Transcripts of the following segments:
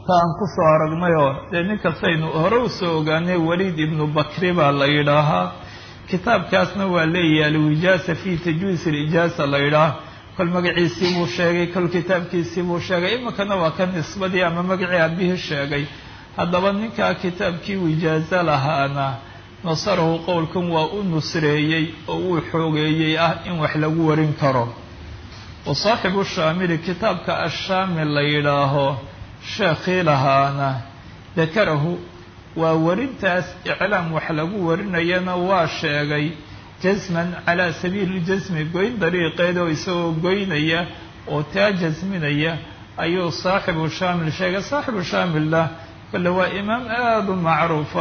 ta aan ku soo aragnayoo dee nin kastaynu hore u soo ogaanay waliid ibnu bakri baa la yidhaahaa kitaabkaasna waa leeyahay alwijaasa fi tajwiis alijaasa la yidhaah kol magaciisii buu sheegay kol kitaabkiisii buu sheegay iminkana waa ka nisbadii ama magacii aabihii sheegay haddaba ninkaa kitaabkii wijaaso lahaana nasarahu qowlkan waa u nusreeyey oo uu xoogeeyey ah in wax lagu warin karo wa saaxibu shaamili kitaabka ashaamil la yidhaaho sheekhii lahaana dakarahu waa warintaas iclaam wax lagu warinayana waa sheegay jasman calaa sabiili jasmi goyn dariiqeed oo isagoo goynaya oo taa jasminaya ayuu saaxibu shaamil sheegay saaxibu shaamilna kole waa imaam aada u macruufa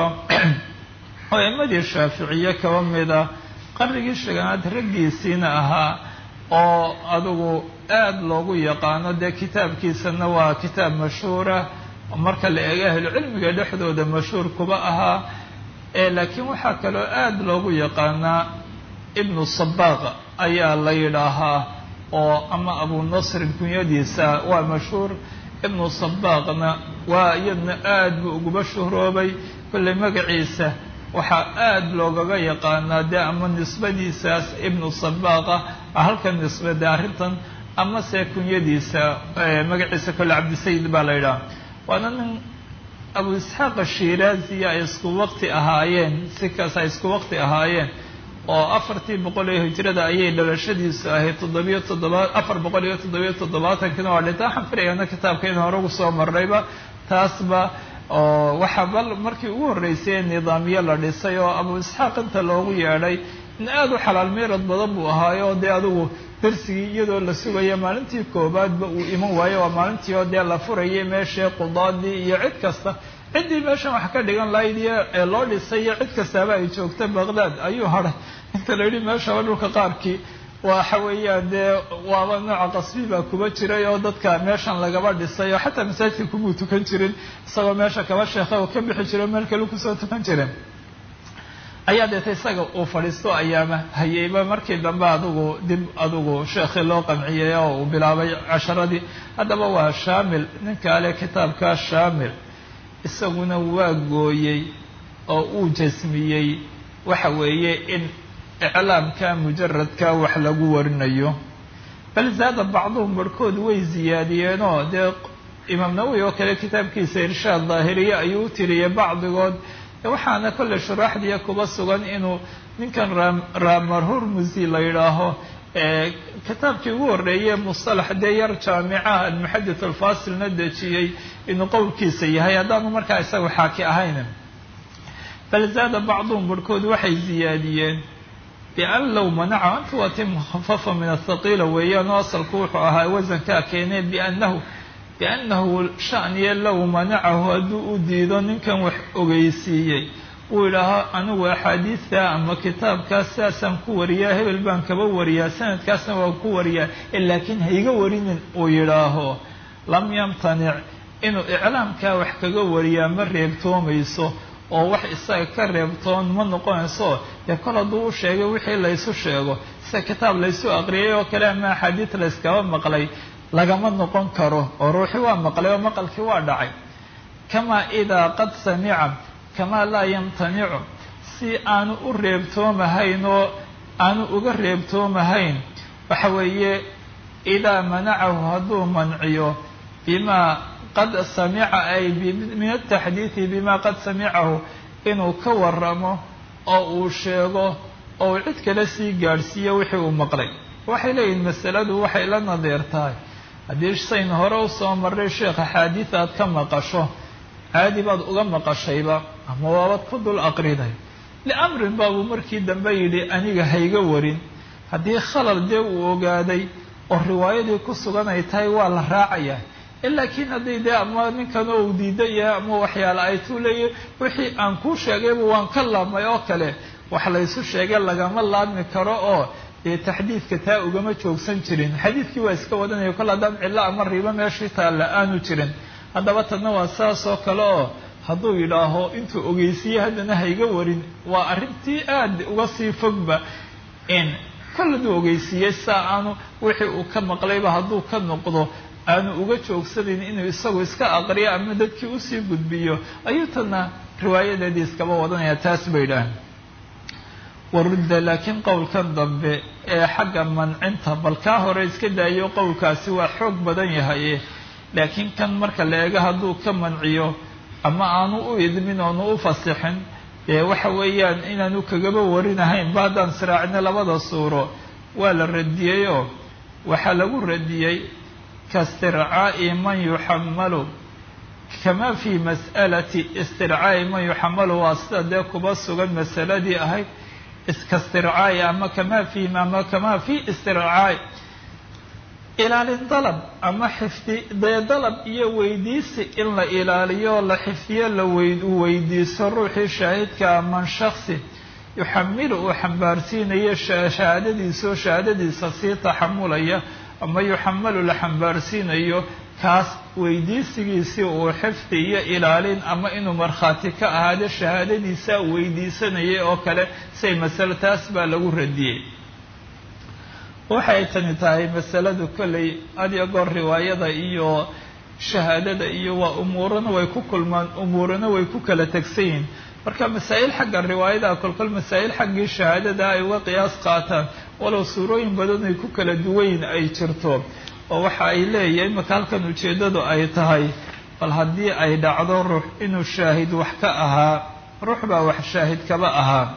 oo imadii shaaficiye kaba mida qarnigii shaganaad raggiisiina ahaa oo adugu aada loogu yaqaano dee kitaabkiisana waa kitaab mashhuura marka la eego ahlucilmiga dhexdooda mashhuur kuba ahaa laakiin waxaa kaloo aada loogu yaqaanaa ibnu sabaaq ayaa la yidhaahaa oo ama abu nasrin kunyadiisa waa mashhuur ibnu sabaaqna waa iyadna aada buu uguba shuhroobay kolley magaciisa waxaa aada loogaga yaqaanaa dee ama nisbadiisaas ibnu sabaaqa halka nisbade arrintan ama se kunyadiisa magaciisa kolle cabdisayid baa la yidhaha waana nin abu isxaaq ashiraaziya ay isku waqti ahaayeen si kaas ay isku waqti ahaayeen oo afartii boqol ee hijrada ayay dhalashadiisu ahayd toddobiyo toddoba afar boqol iyo toddobiyo toddobaatankina waa dhinta waxaan filayaana kitaabka in hore ugu soo marrayba taasba oo waxaa bal markii ugu horreysay nidaamyo la dhisay oo abu isxaaq inta loogu yeedhay in aada u xalaal meerad badan buu ahaayo dee adigu darsigii iyadoo la sugaya maalintii koobaadba uu iman waayo waa maalintii oo dee la furayay meeshii qudaadii iyo cid kasta ciddii meeshan wax ka dhigan lahayd iyo ee loo dhisay iyo cid kastaaba ay joogta baqdaad ayuu hadhay inta la yidhi meeshaba dhulka qaarkii waxa weeyaan dee waaba nooca qasbi baa kuba jiray oo dadka meeshan lagaba dhisay oo xataa masaajidka kumuu tukan jirin isagoo meesha kaba sheekha oo ka bixi jiro meel kale kusoo tukan jiren ayaa deeta isaga uu fadhiisto ayaama hayeyba markii dambe adugu dib adugu sheekhii loo qanciyey oo uu bilaabay casharadii haddaba waa shaamil ninka ale kitaabkaa shaamil isaguna waa gooyey oo uu jasmiyey waxa weeye in iclaamka mujaradka wax lagu warinayo bal zaada bacduhum barhkood way ziyaadiyeenoo dee imaam nawowi oo kale kitaabkiisa irshaad daahiriye ayuu u tiriyey bacdigood waxaana kolley shuraaxdiya kuba sugan inuu ninkan raamar hurmusi la yidhaaho kitaabkii ugu horreeyey mustalax dee yar jaamicaha almuxadith alfasilna dejiyey inuu qowlkiisa yahay haddaanu markaa isaga xaaki ahayn bal zaada bacduhum barhkood waxay ziyaadiyeen bian low manaca anta waa ti mukhafafa min athaqiila weeyaan oo asalku wuxuu ahaa wasankaa keenee biannahu biannahu shaniye low manacahu hadduu u diido ninkan wax ogeysiiyey uu yidhaaho anigu axaadiidta ama kitaabkaas sidaasaan ku wariyaa hebel baan kaba wariyaa sanadkaasna waan ku wariyaa laakiin hayga warinin uu yidhaaho lam yamtanic inuu iclaamkaa wax kaga wariyaa ma reebtoomayso oo wax isaga ka reebtoon ma noqonayso dee kol hadduu u sheegay wixii laysu sheego sida kitaab laysu aqriyay oo kale ama axaadiid layskaba maqlay lagama noqon karo oo ruuxi waa maqlay oo maqalkii waa dhacay kamaa idaa qad samica kamaa laa yamtanicu si aanu u reebtoomahayn oo aanu uga reebtoomahayn waxa weeye idaa manacahu hadduu manciyo bimaa qad samica ay min ataxdiidi bimaa qad samicahu inuu ka waramo oo uu sheego oo uu cid kale sii gaadhsiiyo wixii uu maqlay waxay leeyihin masaladu waxay la nadiir tahay haddii sayn hore u soo marray sheekh axaadiid aad ka maqasho caadi baad uga maqashayba ama waabad ku dul aqriday liamrin baabuu markii dambe yidhi aniga hayga warin haddii khalal dee uu ogaaday oo riwaayadii ku sugan ay tahay waa la raacayaa laakiin haddii dee ama ninkan oo uu diidan yahay ama waxyaale ay tuu leeyahy wixii aan kuu sheegayba waan ka laabmay oo kale wax laysu sheegay lagama laabmi karo oo dee taxdiidka taa ugama joogsan jirin xadiidkii waa iska wadanaya kol haddaan cillo ama ribo meeshii taalla aanu jirin haddaba tadna waa saas oo kale oo hadduu yidhaaho intuu ogeysiiyey haddana hayga warin waa arrintii aad uga sii fogba in kol hadduu ogeysiiyey saa aanu wixii uu ka maqlayba hadduu ka noqdo aanu uga joogsanayn inuu isagu iska aqriyo ama dadkii usii gudbiyo ayuu tana riwaayadeedii iskaba wadanaya taas bay idhaaheen warudda laakiin qowlkan dambe ee xagga mancinta bal kaa hore iska daayo qowlkaasi waa xoog badan yahaye laakiin kan marka la eego hadduu ka manciyo ama aanu u idmin oonu u fasixin dee waxa weeyaan inaanu kagaba warinahayn ba haddaan siraacino labada suuro waa la radiyeyoo waxaa lagu radiyey kaistircaa'i man yuxamalu kama fii mas'alati istircaa'i man yuxamalu waa sida dee kuba sugan masaladii ahayd iskaistircaa'i ama kama fii ama kama fii istircaa'i ilaalin dalab ama xifdi dee dalab iyo weydiisi in la ilaaliyo la xifdiyo la weydiiso ruuxii shaahidka man shaksi yuxamilu uu xambaarsiinayo shahaadadiisao shahaadadiisa sii taxamulaya ama yuxamalu la xambaarsiinayo kaas weydiisigiisii uu xifdi iyo ilaalin ama inuu markhaati ka ahaado shahaadadiisa weydiisanayay oo kale say masale taas baa lagu radiyey waxay tani tahay masaladu kolley hadiyo goor riwaayada iyo shahaadada iyo waa umuurana way ku kulmaan umuurana way ku kala tegsan yihiin marka masaa'il xagga riwaayada kolkol masaa'il xaggii shahaadada ay uga qiyaas qaataan walow suurooyin badan ay ku kala duwayin ay jirto oo waxa ay leeyahay imaka halkan ujeeddadu ay tahay bal haddii ay dhacdo ruux inuu shaahid wax ka ahaa ruux baa wax shaahid kaba ahaa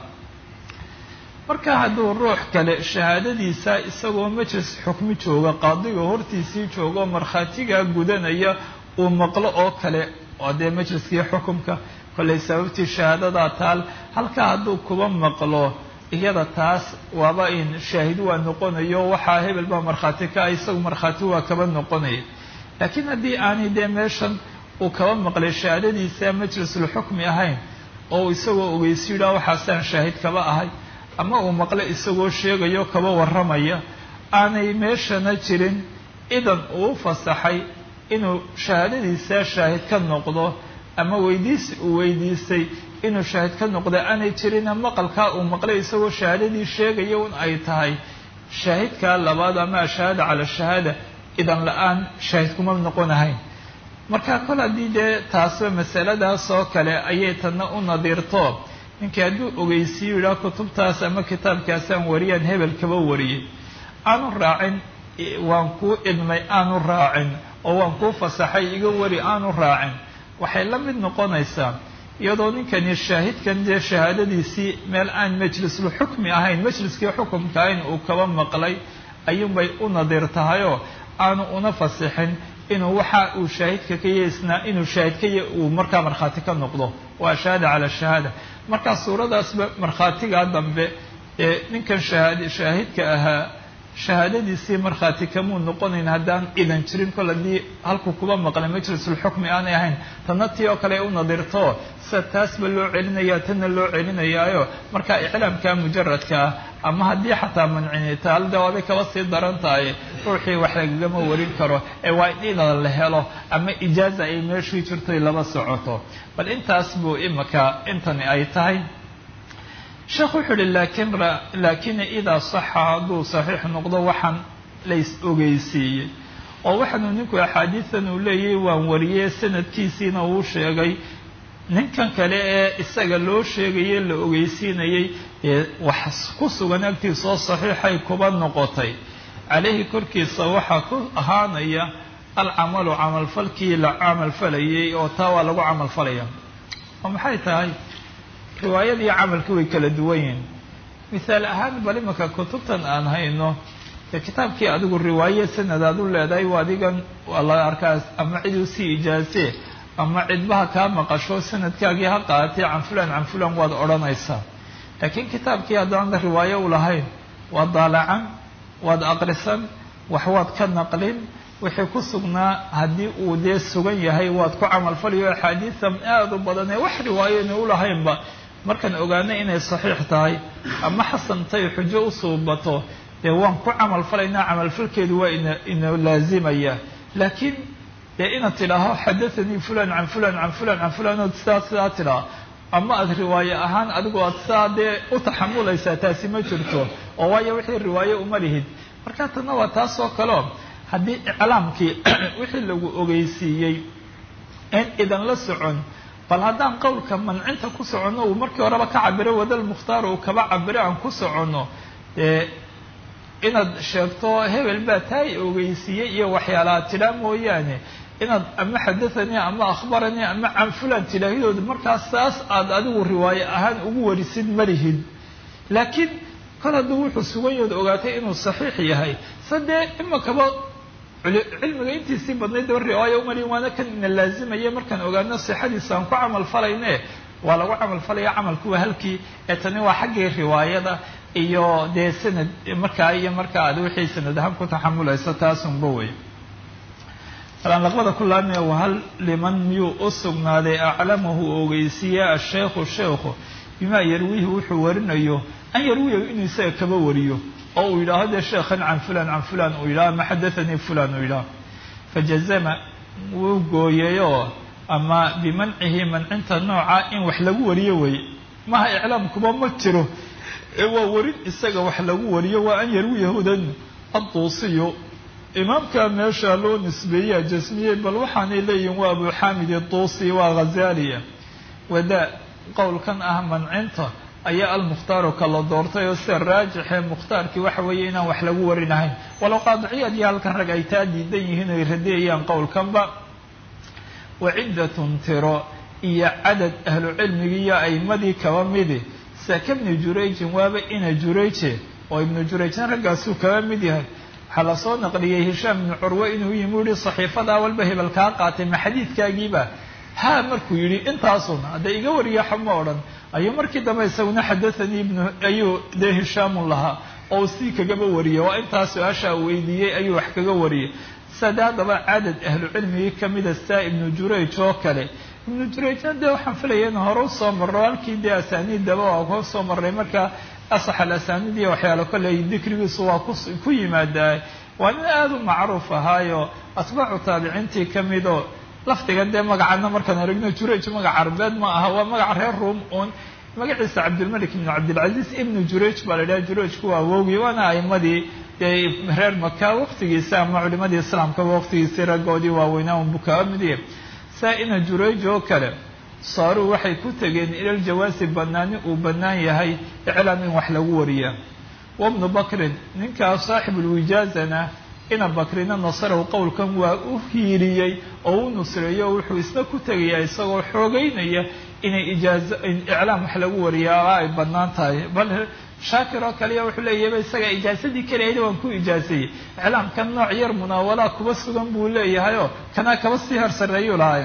marka hadduu ruux kale shahaadadiisa isagoo majlis xukmi jooga qaadiga hortiisii jooga oo markhaatigaa gudanaya uu maqlo oo kale oo dee majliskii xukumka kollay sababtii shahaadadaa taal halkaa hadduu kuba maqlo iyada taas waaba in shaahid waa noqonayo waxaa hebel baa markhaati ka ah isagu markhaati waa kaba noqonaya laakiin haddii aanay dee meeshan uu kaba maqlay shahaadadiisa majlisulxukmi ahayn oo isagoo ogeysi yidhaha waxaasaan shaahid kaba ahay ama uu maqle isagoo sheegayo kaba warramaya aanay meeshana jirin idan uu fasaxay inuu shahaadadiisa shaahid ka noqdo ama weydiisi uu weydiistay inuu shaahid ka noqdo aanay jirina maqalkaa uu maqlay isagoo shahaadadii sheegaya un ay tahay shaahidkaa labaad ama ashahaada cala shahaada idan la-aan shaahid kuma noqonahayn marka kol haddii dee taasba masaladaas oo kale ayay tana u nadiirto ninkii hadduu ogeysiiyo yidhaha kutubtaas ama kitaabkaasaan wariyaan hebel kaba wariyey aanu raacin waan kuu idmay aanu raacin oo waan kuu fasaxay iga wari aanu raacin waxay la mid noqonaysaa iyadoo ninkani shaahidkan dee shahaadadiisii meel aan majlisul xukmi ahayn majliskii xukumka ahayn uu kaba maqlay ayuunbay u nadiir tahayoo aanu una fasixin inuu waxa uu shaahidka ka yeesnaa inuu shaahidkaya uu markaa markhaati ka noqdo waa shahaada cala shahaada markaa suuradaasba markhaatigaa dambe ee ninkan shahaad shaahidka ahaa shahaadadiisii markhaati kamuu noqonayn haddaan idan jirin kol haddii halkuu kuba maqlay majlisulxukmi aanay ahayn tanna tii oo kale u nadirto sida taasba loo celinaya tanna loo celinayaayo markaa iclaamka mujaradkaa ama haddii xataa mancinita halda waabay kaba sii daran tahay ruuxii wax lagagama warin karo ee waa in ina la helo ama ijaaza ay meeshii jirtoy laba socoto bal intaas buu imika intani ay tahay sheekh wuxuu uhi lakin laakina idaa saxa hadduu saxiix noqdo waxaan lays ogeysiiyey oo waxaanu ninku axaadiidan uu leeyahay waan wariyey sanadkiisiina uu sheegay ninkan kale ee isaga loo sheegayey la ogeysiinayey ee wax ku sugan agtiisoo saxiixay kuba noqotay caleyhi korkiisa waxaa ku ahaanaya alcamalu camalfalkii la camalfalayay oo taa waa lagu camalfalaya oo maxay tahay riwaayadii camalkii way kala duwan yihiin mithaal ahaan bal imanka kutubtan aan hayno dee kitaabkii adigu riwaaye sanad aad u leedahay waa adigan waa la arkaas ama cid usii ijaasee ama cidbaha kaa maqasho sanadkaagii ha qaadatay can fulan can fulan waad odhanaysaa laakiin kitaabkii haddaan riwaayo u lahayn waad daalacan waad aqrisan wax waad ka naqlin wixii ku sugnaa haddii uu dee sugan yahay waad ku camalfalayo axaadiidan aada u badan ee wax riwaayona u lahaynba markaan ogaano inay saxiix tahay ama xasantay xujo u suubato dee waan ku camalfalaynaa camalfalkeedu waa ina ina laazimaya laakiin dee inaad tidhaaho xadathanii fulan can fulan can fulan can fulan ood sidaa sidaa tidhaha ama aada riwaaye ahaan adigu aad sidaa dee u taxamulaysaa taasi ma jirto oo waayo wixii riwaaye uma lihid marka tanna waa taas oo kaleo haddii iclaamkii wixii lagu ogeysiiyey in idan la socon bal haddaan qowlka mancinta ku soconno uu markii horeba ka cabiro wadal mukhtaar uu kaba cabiro aan ku soconno dee inaad sheegto hebel baa taa i ogeysiiyey iyo waxyaalaha tidhaa mooyaane inaad ama xadathanii ama akhbaranii ama can fulan tidhaahidooda markaas saas aad adigu riwaayo ahaan ugu warisid malihid laakiin kol hadduu wuxuu suganyahood ogaatay inuu saxiix yahay sadee imakaba cilmiga intiisii badnayd daba riwaayo umali waana kan ina laazimaya markaan ogaano sixadiisa aan ku camal falayne waa lagu camal falaya camalku waa halkii ee tani waa xaggii riwaayada iyo dee sanad markaa iyo markaa aad wixii sanad ahaan ku taxamulayso taasunba wey alaan laqbada ku laabmaya wahal liman miyuu u sugnaaday aclamahu ogeysiiye asheekhu sheekhu bimaa yarwiihi wuxuu warinayo an yarwiyahu inuu isaga kaba wariyo oo uu yidhaaho dee sheekhan can fulan can fulan uu yidhaho ama xadathanii fulan uu yidhaho fajazama wuu gooyayoo ama bimancihi mancinta nooca in wax lagu wariyo wey maha iclaamkuba ma jiro ee waa warin isaga wax lagu wariyo waa an yarwiyahudan adduusiyo imaamka meesha loo nisbeeyaa jasmiyey bal waxaanay leeyihin waa abu xaamid iduusi waa ghazaaliya wadaa qowlkan ah mancinta ayaa almukhtaaru kala doortay oo sida raajixee mukhtaarkii waxa weeye inaan wax lagu warinahayn walow qaadiciyaad iyo halkan rag ay taa diidan yihiin oy radiyayaan qowlkanba wa ciddatun tiro iyo cadad ahlu cilmigii iyo a'imadii kaba midi saka bni jurayjin waaba ina jurayje oo ibnu jurayjna raggaasuu kaba mid yahay waxaa lasoo naqliyey hishaam ibnu curwe inuu yimi u yihi saxiifadaa walba hebel kaa qaatay ma xadiidkaagiiba haa markuu yidhi intaasun hadda iga wariya xama odhan ayuu markii dambe isaguna xadathanii ibnu ayuu dee hishaamun lahaa oo sii kagaba wariyay waa intaa su-aashaa weydiiyey ayuu wax kaga wariyay sade haddaba cadad ahlu cilmigii kamida saa ibnu jurayj oo kale ibnu jurayjna dee waxaan filaya in hore usoo marro halkii dee asaaniiddaba waa ka soo marray marka asax al asaaniid iyo waxyaalo kolley dikrigiisu waa ku yimaadaa waa nin aada u macruuf ahaayo atbaacu taabiciintii ka midoo lafdiga dee magacana markaan aragno jurayj magac carbeed ma aha waa magac reer ruom uun magaciisa cabdilmalik ibnu cabdilcaziiz ibnu jurayj baa la idhaha jurayjku waa awowgii waana a'imadii dee reer maka waqtigiisa ama culimadii islaamkaba waqtigiisii raggoodii waaweynaa un buu kaba midiye saa ina jurayj oo kale saaruu waxay ku tegeen ilal jawaasi banaani uu bannaan yahay iclaam in wax lagu wariya wabnu bakrin ninkaa saaxibulwijaazana ina bakrina nasarahu qowlkan waa u hiiriyey oo u nusreeyo wuxuu isna ku tegayaa isagoo xoogeynaya inay ijaazo iclaam wax lagu wariyaa ay bannaan tahay bal shaakir oo kaliya wuxuu leeyahayba isaga ijaasadii kaleayda waan ku ijaaseeyey iclaamkan nooc yar munaawalaa kuba sugan buu leeyahayoo kanaa kaba sii horsareeyuu lahaay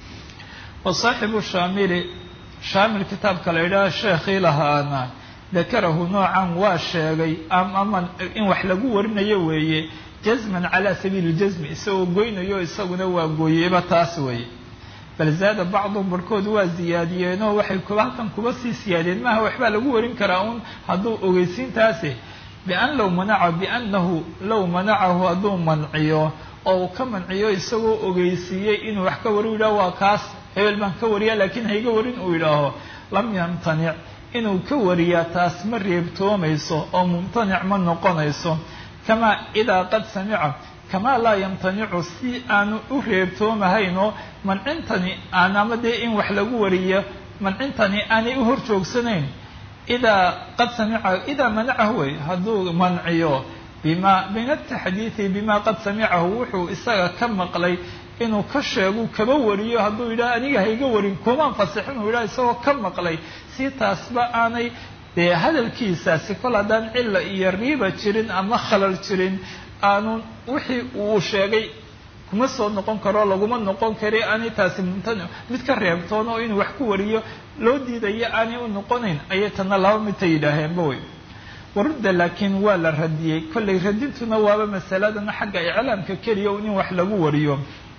wa saaxibu shaamili shaamil kitaabka la yidhaha sheekhii lahaana dakarahu noocan waa sheegay ama in wax lagu warinayo weeye jazman calaa sabiili ljasmi isagoo goynayo isaguna waa gooyeyba taas weeye bal zaada bacdum barhkood waa ziyaadiyeenoo waxay kuba halkan kuba sii siyaadeen maaha waxbaa lagu warin karaa un hadduu ogeysiintaasi bian low manaca biannahu low manacahu hadduu manciyo oo uu ka manciyo isagoo ogeysiiyey inuu wax ka wari u yidhaho waa kaas hebel baan ka wariyaa laakiin hayga warin uu yidhaaho lam yamtanic inuu ka wariyaa taas ma reebtoomayso oo mumtanic ma noqonayso kamaa idaa qad samica kamaa laa yamtanicu si aanu u reebtoomahaynoo mancintani aan ama dee in wax lagu wariyo mancintani aanay u hor joogsanayn idaa qad samica idaa manacahu wey hadduu manciyo bima min ataxdiidi bima qad samicahu wuxuu isaga ka maqlay inuu ka sheegu kaba wariyo hadduu yidhaha aniga hayga warin kumaan fasixin uu yidhaha isagoo ka maqlay si taasba aanay dee hadalkiisaasi kol haddaan cilla iyo riiba jirin ama khalal jirin aanu wixii uu sheegay kuma soo noqon karo laguma noqon kari aanay taasi mumtanic mid ka reebtoon oo inuu wax ku wariyo loo diidayo aanay u noqonayn ayay tana laba midta yidhaaheenba wey warudda laakiin waa la radiyey kollay radintuna waaba masaladana xagga iclaamka keliya in wax lagu wariyo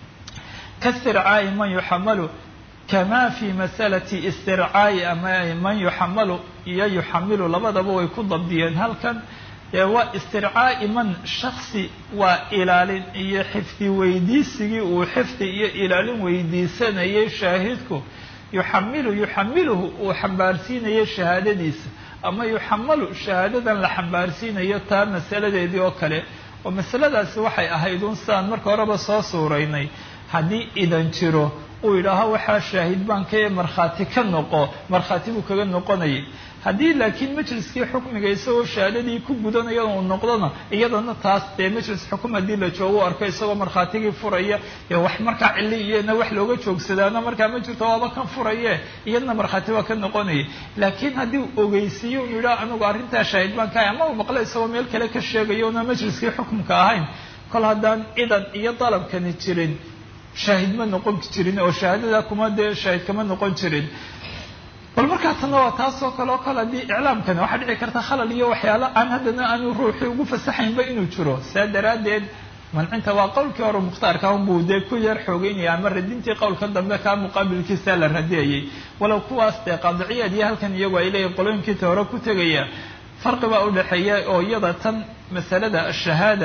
kaistircaa'i man yuxamalu kama fi masalati istircaa'i ama man yuxamalu iyo yuxamilu labadaba way ku dabdiyeen halkan dee waa istircaa'i man shaksi waa ilaalin iyo xifdi weydiisigii uu xifdi iyo ilaalin weydiisanayay shaahidku yuxamilu yuxamiluhu uu xambaarsiinayo shahaadadiisa ama yuxamalu shahaadadan la xambaarsiinayo taa masaladeedii oo kale oo masaladaasi waxay ahayd un sidaan marka horeba soo suuraynay haddii idan jiro uu yidhaaho waxaa shaahid baan ka markhaati ka noqo markhaati buu kaga noqonayay haddii laakiin majliskii xukmiga isagoo shahaadadii ku gudanaya uu noqdona iyadana taas dee majlis xukum haddii la joogo u arko isagoo markhaatigii furaya ee wax markaa cili iyana wax looga joogsadaana markaa ma jirto waaba kan furaye iyadana markhaati waa ka noqonaya laakiin haddii uu ogeysiiyo uu yidhaho anigu arrintaa shaahid baan ka ahay ama uu maqlo isagoo meel kale ka sheegayo una majliskii xukumka ahayn kol haddaan idan iyo dalabkani jirin shaahid ma noqon jirin oo shahaadada kuma dee shaahid kama noqon jirin bal markaa tanna waa taas oo kale oo kale haddii iclaamkani waxaa dhici karta khalal iyo waxyaalo aan haddana aanu ruuxii ugu fasaxaynba inuu jiro saa daraaddeed mancinta waa qowlkii hore mukhtaarka unbuu dee ku yar xoogeynaya ama radintii qowlka dambe kaa muqaabilkiisa la radiyayay walow kuwaas dee qaadiciyaad iyo halkan iyagu ay leeyihin qolooyinkiita hore ku tegaya farqi baa u dhexeeya oo iyada tan masalada ashahaada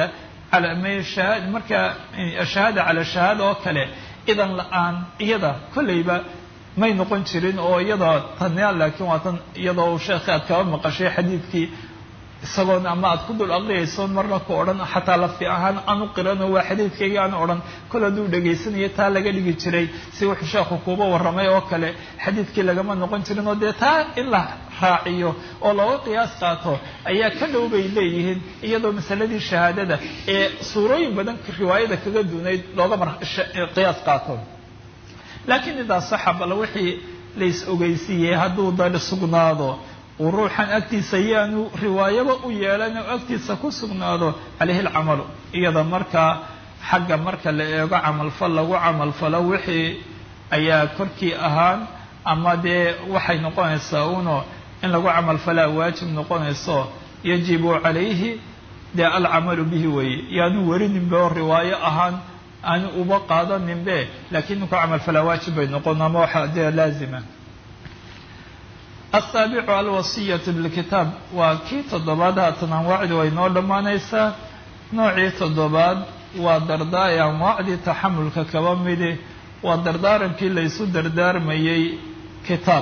marka ashahaada cala shahaada oo kale idan la-aan iyada kolleyba may noqon jirin oo iyadoo tanya laakiin waa tan iyadoo sheekhi aad kaba maqashay xadiidkii isagoon ama aad ku dul aqriyaysoon marna ku odhan xataa lafti ahaan aanu qirano waa xadiidkayga aan odhan kol hadduu dhegaysanayo taa laga dhigi jiray si wuxuu sheekhu kuuba warramay oo kale xadiidkii lagama noqon jirin oo dee taa in la raaciyo oo looga qiyaas qaato ayaa ka dhow bay leeyihiin iyadoo masaladii shahaadada ee suurooyin badan riwaayada kaga duunayd looga qiyaas qaato laakiin idaa saxa bal wixii lais ogeysiiyey hadduu dad sugnaado uu ruuxan agtiisa yaanu riwaayaba u yeelan oo agtiisa ku sugnaado calayhi alcamalu iyada markaa xagga marka la eego camalfal lagu camalfalo wixii ayaa korkii ahaan ama dee waxay noqonaysaa uno in lagu camalfalaa waajib noqonayso yajibu calayhi dee alcamalu bihi weeye yaanu werininba oo riwaayo ahaan aanu uba qaadaninbe laakiin ninku camalfalaa waajib bay noqon ama waxa dee laazima asaabicu alwasiyatu bilkitaab waa kii toddobaad haatan anwaacdii way noo dhammaanaysaa noocii toddobaad waa dardaa ee anwaacdii taxamulka kaba midi waa dardaarankii laysu dardaarmayey kitaab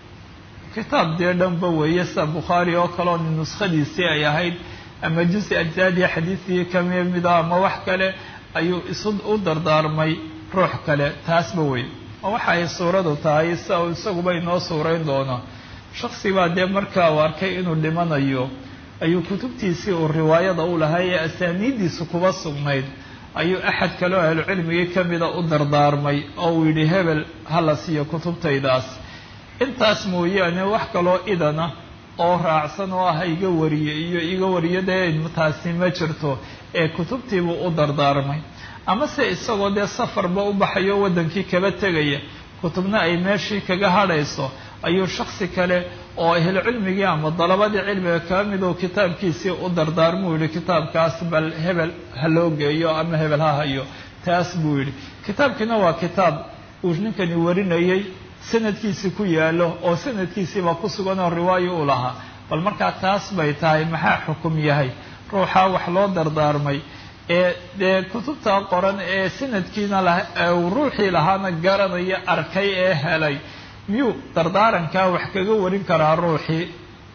kitaab dee dhanba weeye sida bukhaari oo kale oo nuskhadiisii ay ahayd ama jusi ajsaadii xadiidkii kami mida ama wax kale ayuu isu u dardaarmay ruux kale taasba wey oo waxa ay suuradu tahay sida uu isaguba inoo suurayn doono shaksi baa dee markaa uu arkay inuu dhimanayo ayuu kutubtiisii uu riwaayada u lahaa ee asaaniiddiisu kuba sugnayd ayuu axad kale oo ahlucilmigii ka mida u dardaarmay oo uu yidhi hebel hala siiyo kutubtaydaas intaas mooyaane wax kaloo idana oo raacsan oo ah iga wariye iyo iga wariyo dee taasi ma jirto ee kutubtiibuu u dardaarmay ama se isagoo dee safarba u baxayo waddankii kaba tegaya kutubna ay meeshii kaga hadhayso ayuu shaksi kale oo ahlucilmigii ama dalabadii cilmiga kaba mid oo kitaabkiisii u dardaarmuu yihi kitaabkaas bal hebel ha loo geeyo ama hebel ha hayo taas buu yidhi kitaabkiina waa kitaab uu ninkani warinayay sanadkiisii ku yaalo oo sanadkiisiiba ku sugan oo riwaayo u lahaa bal markaa taas bay tahay maxaa xukum yahay ruuxaa wax loo dardaarmay ee dee kutubta qoran ee sanadkiina uu ruuxii lahaana garanaya arkay ee helay miyuu dardaarankaa wax kaga warin karaa ruuxii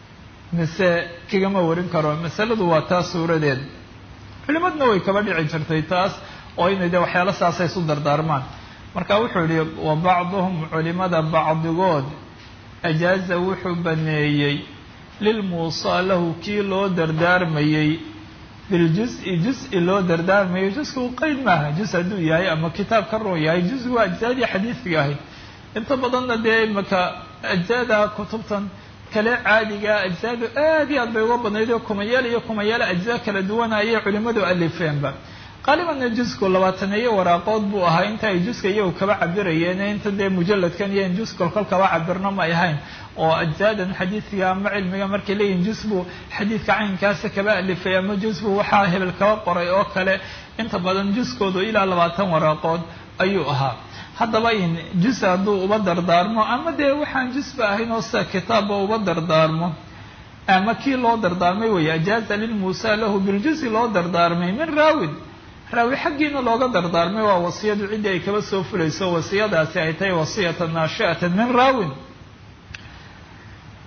mise kagama warin karo masaladu waa taas suuradeed culimadna way kaba dhici jirtay taas oo inay dee waxyaalo saasay isu dardaarmaan marka wuxuu yihi wa bacduhum culimada bacdigood ajaaza wuxuu baneeyey lilmuusaa lahu kii loo dardaarmayey biljus-i jus-i loo dardaarmayay jusku qeyd maaha jus hadduu yahay ama kitaab ka roon yahay jusgu waa ajsaadii xadiidkiga ahayd inta badanna dee imaka ajsaada kutubtan kale caadiga ajsaadu aad iyo aad bay uga badnayd oo kumayaal iyo kumayaal ajzaa kala duwana ayay culimadu alifeenba qaalibanna jusku labaataneeyo waraaqood buu ahaa inta ay juska iyagu kaba cabirayeen inta dee mujalladkan iyo in jus kolkol kaba cabirno ma ahayn oo ajsaadan xadiidkiga ama cilmiga markay leeyihin jus buu xadiidka caynkaasa kaba alifay ama jus buu waxaa hebel kaba qoray oo kale inta badan juskoodu ilaa labaatan waraaqood ayuu ahaa haddaba in jus hadduu uba dardaarmo ama dee waxaan jusba ahayn oo sida kitaabba uba dardaarmo ama kii loo dardaarmay weeye ajaaza lilmuusa lahu biljusi loo dardaarmay min raawin raawi xaggiina looga dardaarmay waa wasiyadu ciddii ay kaba soo fulayso wasiyadaasi ay tahay wasiyatan naashi'atan min raawin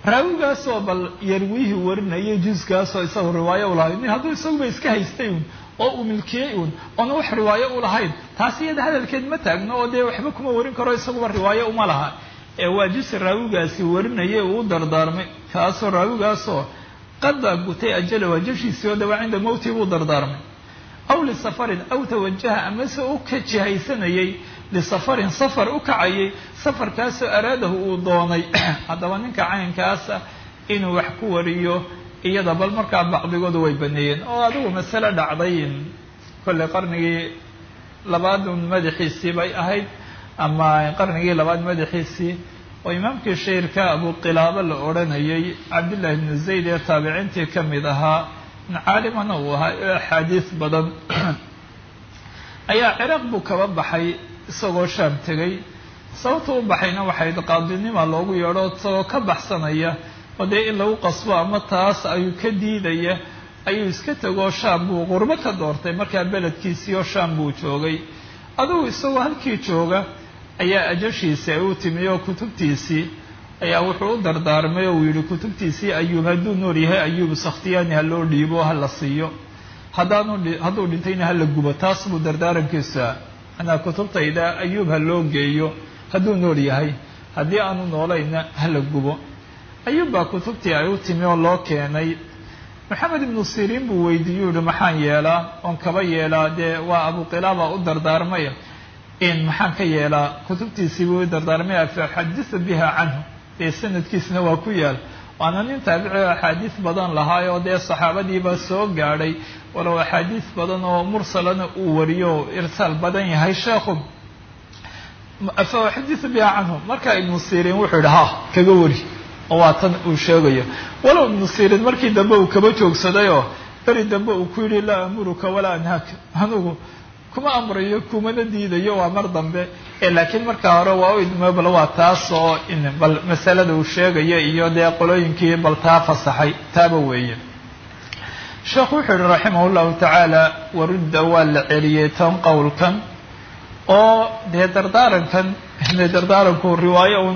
raawigaasoo bal yarwiihii warinayay juskaasoo isagu riwaayo u lahay hadduu isaguba iska haystay oo uu milkiyey uun oona wax riwaayo u lahayn taas iyada hadalkeed ma taagno oo dee waxba kuma warin karo isaguba riwaayo uma laha ee waa jusi raawigaasi warinayay uu u dardaarmay kaasoo raawigaasoo qada gutay ajala waajashiisii oo dawaa cinda mowtii buu dardaarmay aw lisafarin aw tawajaha amase u ka jihaysanayay lisafarin safar u kacayay safarkaasoo araadahu uu doonay haddaba ninka caynkaasa inuu wax ku wariyo iyada bal markaa bacdigoodu way baneeyeen oo adigu masale dhacday kolley qarnigii labaadun madaxiisii bay ahayd ama qarnigii labaad madaxiisii oo imaamkii shairka abuqilaabo la odhanayay cabdillahi bnu zayd ee taabiciintii ka mid ahaa caalimana uu ahaa oo axaadiis badan ayaa ciraaq buu kaba baxay isagoo shaam tegay sababta u baxayna waxay qaadinima loogu yeedho isagoo ka baxsanaya oo dee in lagu qasbo ama taas ayuu ka diidaya ayuu iska tegoo shaam buu qurbo ka doortay markaa beledkiisii oo shaam buu joogay adugu isagoo halkii jooga ayaa ajashiisi ay u timi oo kutubtiisii ayaa wuxuu u dardaarmay oo uu yidhi kutubtiisii ayuub hadduu nool yahay ayuub sakhtiyaani ha loo dhiibo ha la siiyo haddaanu hadduu dhintayna ha la gubo taas buu dardaarankiisa anaa kutubtayda ayuub ha loo geeyo hadduu nool yahay haddii aanu noolayna ha la gubo ayuub baa kutubtii ay u timi oo loo keenay maxamed ibnu siriin buu weydiiyuu yihi maxaan yeelaa oon kaba yeelaa dee waa abuqilaaba u dardaarmay in maxaan ka yeelaa kutubtiisii buu u dardaarmaya faxadisa biha canhu dee sanadkiisna waa ku yaal waana nin taabici oo axaadiis badan lahaayoo dee saxaabadiiba soo gaadhay walow axaadiis badan oo mursalana uu wariyo irsaal badan yahay sheekhu faxadisa biha canhu marka ibnu siriin wuxuu yidhi ha kaga wari oo waa tan uu sheegayo walow ibnu siriin markii dambe uu kaba joogsadayoo beri dambe uu ku yidhi laa amuruka walaa anhaaka anugu kuma amrayo kumana diidayo waa mar dambe laakiin markaa hore waa u idmo bal waa taas oo bal masalada uu sheegayo iyo dee qolooyinkii bal taa fasaxay taaba weeye sheekhu wuxuu yihi raximah llahu tacaala warudda waa la celiyey tan qowlkan oo dee dardaarankan de dardaaranku riwaayo un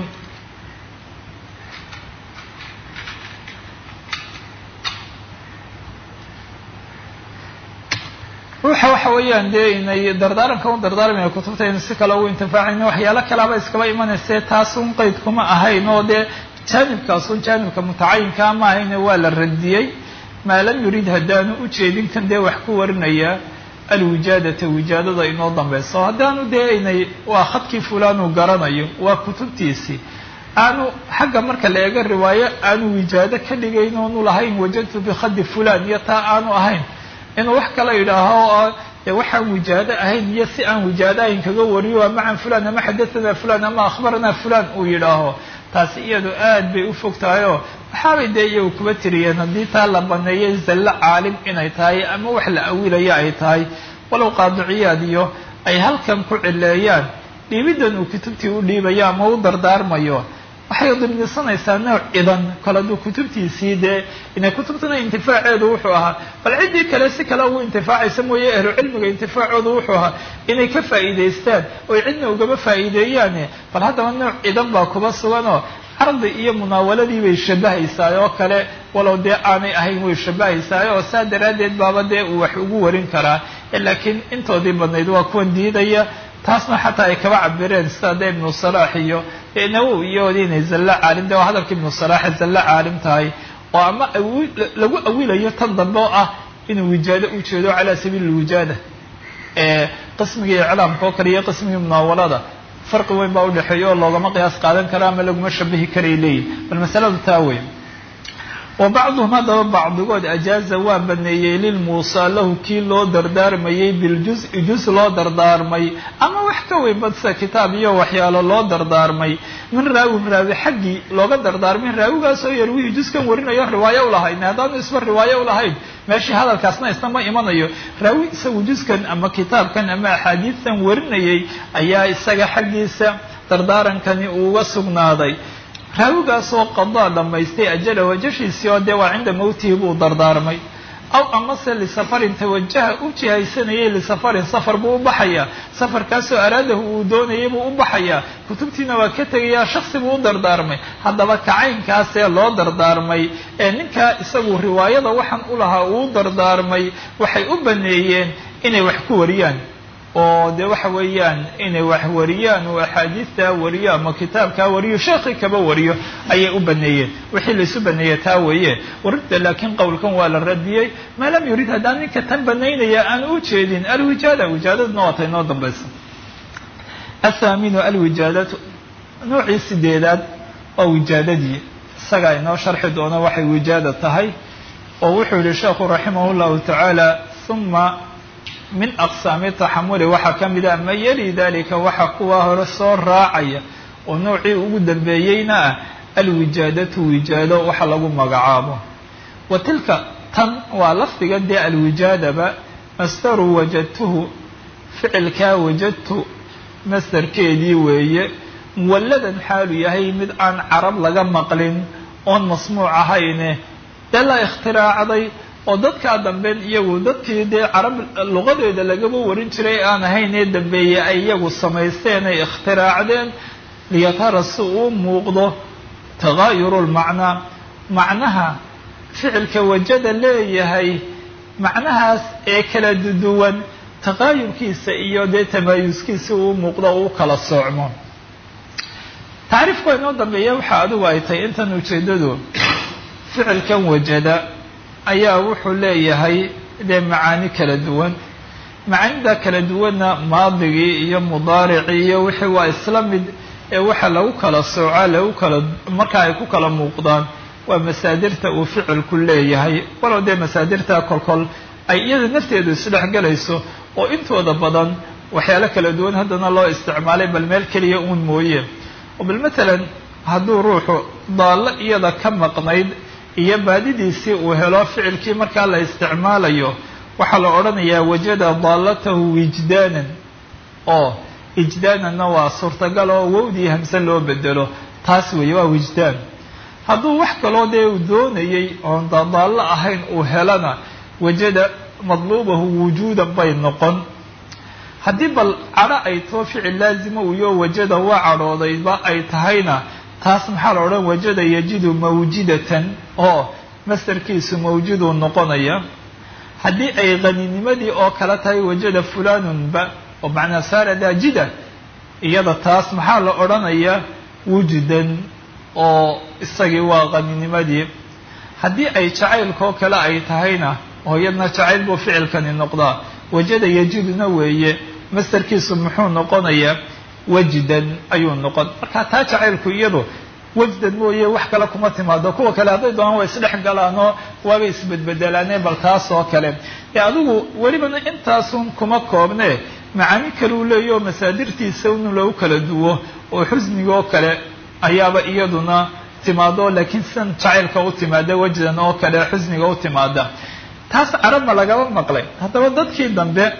ruuxa waxa weeyaan dee inay dardaaranka un dardaarmaya kutubta inu si kale ugu intifaacayno waxyaalo kalaaba iskaba imanayse taas un qeyd kuma ahayn oo dee jaanibkaas un jaanibka mutacayinkaa ma ahayne waa la radiyey maa lam yurid haddaanu ujeedin kan dee wax ku warinaya alwijaadata wijaadada inoo dambayso haddaanu dee inay waa khadkii fulaanuu garanayo waa kutubtiisii aanu xagga marka la eego riwaayo aanu wijaado ka dhigayn oonu lahayn wajadtu bikhadi fulan iyo taa aanu ahayn inuu wax kala yidhaaho dee waxaan wijaado ahayn iyo si aan wijaado ahayn kaga wariyo waa macan fulan ama xadathana fulan ama akhbarana fulan uu yidhaaho taasi iyadu aad bay u fog tahay oo waxaabay dee iyagu kuba tiriyeen haddii taa la baneeyay zallo caalim inay tahay ama wax la awilayo ay tahay walow qaadiciyaad iyo ay halkan ku cileeyaan dhiibiddan uu kutubtii u dhiibayo ama u dardaarmayo waxay dimnisanaysaa nooc cidan kale hadduu kutubtiisii dee inay kutubtana intifaaceedu wuxuu ahaa bal ciddii kale si kale ugu intifaacaysa mooye ahlu cilmiga intifaacoodu wuxuu ahaa inay ka faa'iidaystaan oy cidna ugama faa'iideeyaane bal haddaba nooc cidan baa kuba suganoo cardi iyo munaawaladii bay shabahaysaa oo kale walow dee aanay ahayn way shabahaysaa oo saa daraaddeed baaba dee uu wax ugu warin karaa laakiin intoodii badnayd waa kuwan diidaya taasna xataa ay kaba cabireen sida dee ibnu salaax iyo nawow iyoodi inay zallo caalim de waa hadalka ibnu salaaxe zallo caalim tahay oo ama lagu awilayo tan dambe oo ah inuu wijaado u jeedo calaa sabiili lwijaada qismigii iclaamka oo kale iyo qismigii munaawalada farqi weyn baa udhexeeya oo loogama qiyaas qaadan karo ama laguma shabahi karay leeyihin bal masaladu taa weyn wa bacduhum haddaba bacdigood ajaaza waa baneeyey lilmuusaa lahu kii loo dardaarmayey biljuzi juz loo dardaarmay ama wax ka weyn bad sida kitaab iyo waxyaalo loo dardaarmay min raawin raawi xaggii looga dardaarmay raawigaasoo yarwihii juskan warinayo riwaayo ulahayn haddaanu isba riwaayo ulahayn meeshii hadalkaasna isna ma imanayo raawi isagu juskan ama kitaabkan ama axaadiistan warinayay ayaa isaga xaggiisa dardaarankani uuga sugnaaday raawigaasoo qadaa dhammaystay ajala wajashiisii oo dee waa cinda mowtihi buu dardaarmay aw amase lisafarin tawajaha u jihaysanayay lisafarin safar buu u baxayaa safarkaasoo araadahu uu doonayay buu u baxayaa kutubtiina waa ka tegayaa shaksi buu u dardaarmay haddaba kacaynkaasee loo dardaarmay ee ninkaa isagu riwaayada waxaan u lahaa uu dardaarmay waxay u baneeyeen inay wax ku wariyaan oo de waxa weeyaan inay wax wariyaan oo axaadiistaa wariyo ama kitaabkaa wariyo sheekhi kaba wariyo ayay u baneeyeen wixii laisu baneeye taa weeye waridda laakiin qowlkan waa la radiyey maa lam yurid haddaan ninka tan banaynaya aan u jeedin alwijaada wijaadaduna waata inoo dambaysa athaaminu alwijaadatu noocii sideedaad waa wijaadadii isagaa inoo sharxi doona waxay wijaada tahay oo wuxuu yihi sheekhu raximah llahu tacaala uma min aqsaami taxamuli waxaa ka mid ah ma yali dalika waxa kuwa hore soo raacaya oo noocii ugu dambeeyeyna ah alwijaadatu wijaado waxa lagu magacaabo wa tilka tan waa lafdigan dee alwijaadaba masdaru wajadtuhu ficilkaa wajadtu masdarkeedii weeye muwalladan xaalu yahay mid aan carab laga maqlin oon masmuuc ahayne dee la ikhtiraacday oo dadkaa damben iyagu dadkii dee carab luqadeeda lagaba warin jiray aan ahayn ee dambeeye ay iyagu samaysteen ay ikhtiraacdeen liyatara si uu muuqdo tagaayuru lmacnaa macnaha ficilka wajada leeyahay macnahaas ee kala duwan taqaayurkiisa iyo dee tamaayuskiisa uu muuqdo uu kala soocmo tacriifka inoo dambeeya waxa adigu ay tahay intan ujeedadu ficilkan wajada ayaa wuxuu leeyahay dee macaani kala duwan macaanida kala duwanna maadigii iyo mudaaricii iyo wixii waa isla mid ee waxa lagu kala soocaa lagu kala marka ay ku kala muuqdaan waa masaadirta uu ficilku leeyahay walow dee masaadirta kolkol ay iyada nafteedu isdhexgelayso oo intooda badan waxyaalo kala duwan haddana loo isticmaalay bal meel keliya uun mooye oo bal matalan hadduu ruuxu daallo iyada ka maqnayd iyo baadidiisii uu helo ficilkii markaa la isticmaalayo waxaa la odhanayaa wajada daallatahu wijdaanan oo ijdaananna waa suurtagal oo wowdii hamse loo bedelo taas weeye waa wijdaan hadduu wax kaloo dee uu doonayey oon dadaallo ahayn uu helana wajada madluubahu wujuudan bay noqon haddii bal cadho ay too ficil laazima uyo wajada waa cadhoodayba ay tahayna taas maxaa la odhan wajada yajidu mawjidatan oo masdarkiisu mawjuduu noqonaya haddii ay qaninimadii oo kale tahay wajada fulanunba oo macnaa saara daajida iyada taas maxaa la odhanayaa wujdan oo isagii waa qaninimadii haddii ay jacaylkaoo kale ay tahayna oo iyadna jacayl buu ficilkani noqdaa wajada yajiduna weeye masdarkiisu muxuu noqonayaa wajdan ayuu noqon marka taa jacaylku iyadu wajdan mooye wax kale kuma timaado kuwa kale hadday doonaan waa isdhex galaanoo waabay isbedbedelaaneen bal taas oo kale ee adigu welibana intaasun kuma koobne macaani kaleu leeya oo masaadirtiisa in lagu kala duwo oo xusnigoo kale ayaaba iyaduna timaado laakiin sidan jacaylka u timaada wajdan oo kale xusniga u timaada taas carabma lagaba maqlay haddaba dadkii dambe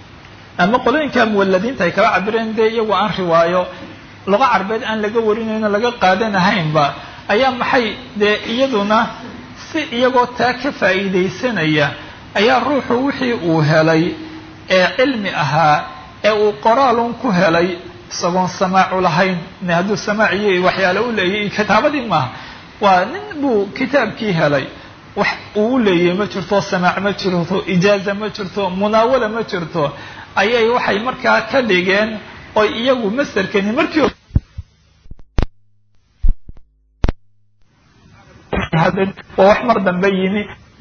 ama qolooyinka muwaladiinta ay kala cabireen dee iyagu aan riwaayo luqa carbeed aan laga warinayno laga qaadanahaynba ayaa maxay dee iyaduna si iyagoo taa ka faa'iidaysanaya ayaa ruuxu wixii uu helay ee cilmi ahaa ee uu qoraalun ku helay isagoon samaacu lahayn ne hadduu samaac iyo waxyaale u leeyahy kitaabadii maaha waa nin buu kitaabkii helay wax uu u leeyahay ma jirto samaac ma jirto ijaaza ma jirto munaawala ma jirto ayay waxay markaa ka dhigeen oy iyagu masderkani markii waa wax mar dambe yimi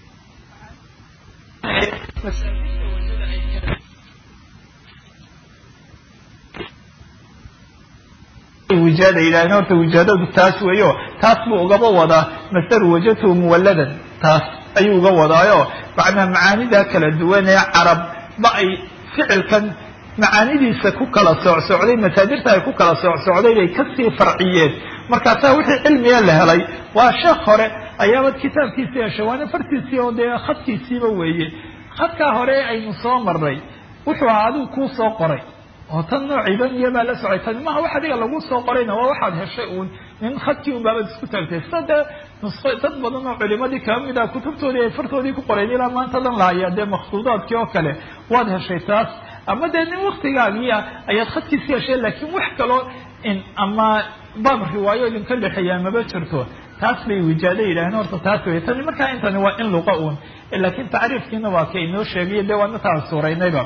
wijaada yidhahdeen horta wijaadadu taas weeyo taas buu ugaba wadaa masdaru wajadtuhu muwalladan taas ayuu uga wadaayo macnaa macaanida kala duwan ee carab ba ay ficilkan macaanidiisa ku kala soocsocday masaadirta ay ku kala soocsocday bay kasii farciyeen markaasaa wixii cilmiga la helay waa sheekh hore ayaabad kitaabkiisii heshay waana fartiisii oo dee khadkiisiiba weeye khadkaa hore aynu soo marnay wuxuu ahaa adigu kuu soo qoray oo tan noociiban iyobaa la socay tani maha wax adiga lagu soo qorayna waa waxaad heshay uun nin khadkii unbaabad isku taagtay sida dee nusqo dad badan oo culimadii kaba mid ah kutubtoodii ay fartoodii ku qoreen ilaa maanta dan lahayaa dee maksuudaadkii oo kale waad heshay taas ama dee nin waktigaagiia ayaad khadkiisi heshay laakiin wax kaloo in ama baab riwaayo idinka dhexeeyaa maba jirto taas bay wijaado yidhaaheen horta taas wey tani markaa intani waa in luqa uun laakiin tacriifkiina waa ka inoo sheegayo dee waana taan suuraynayba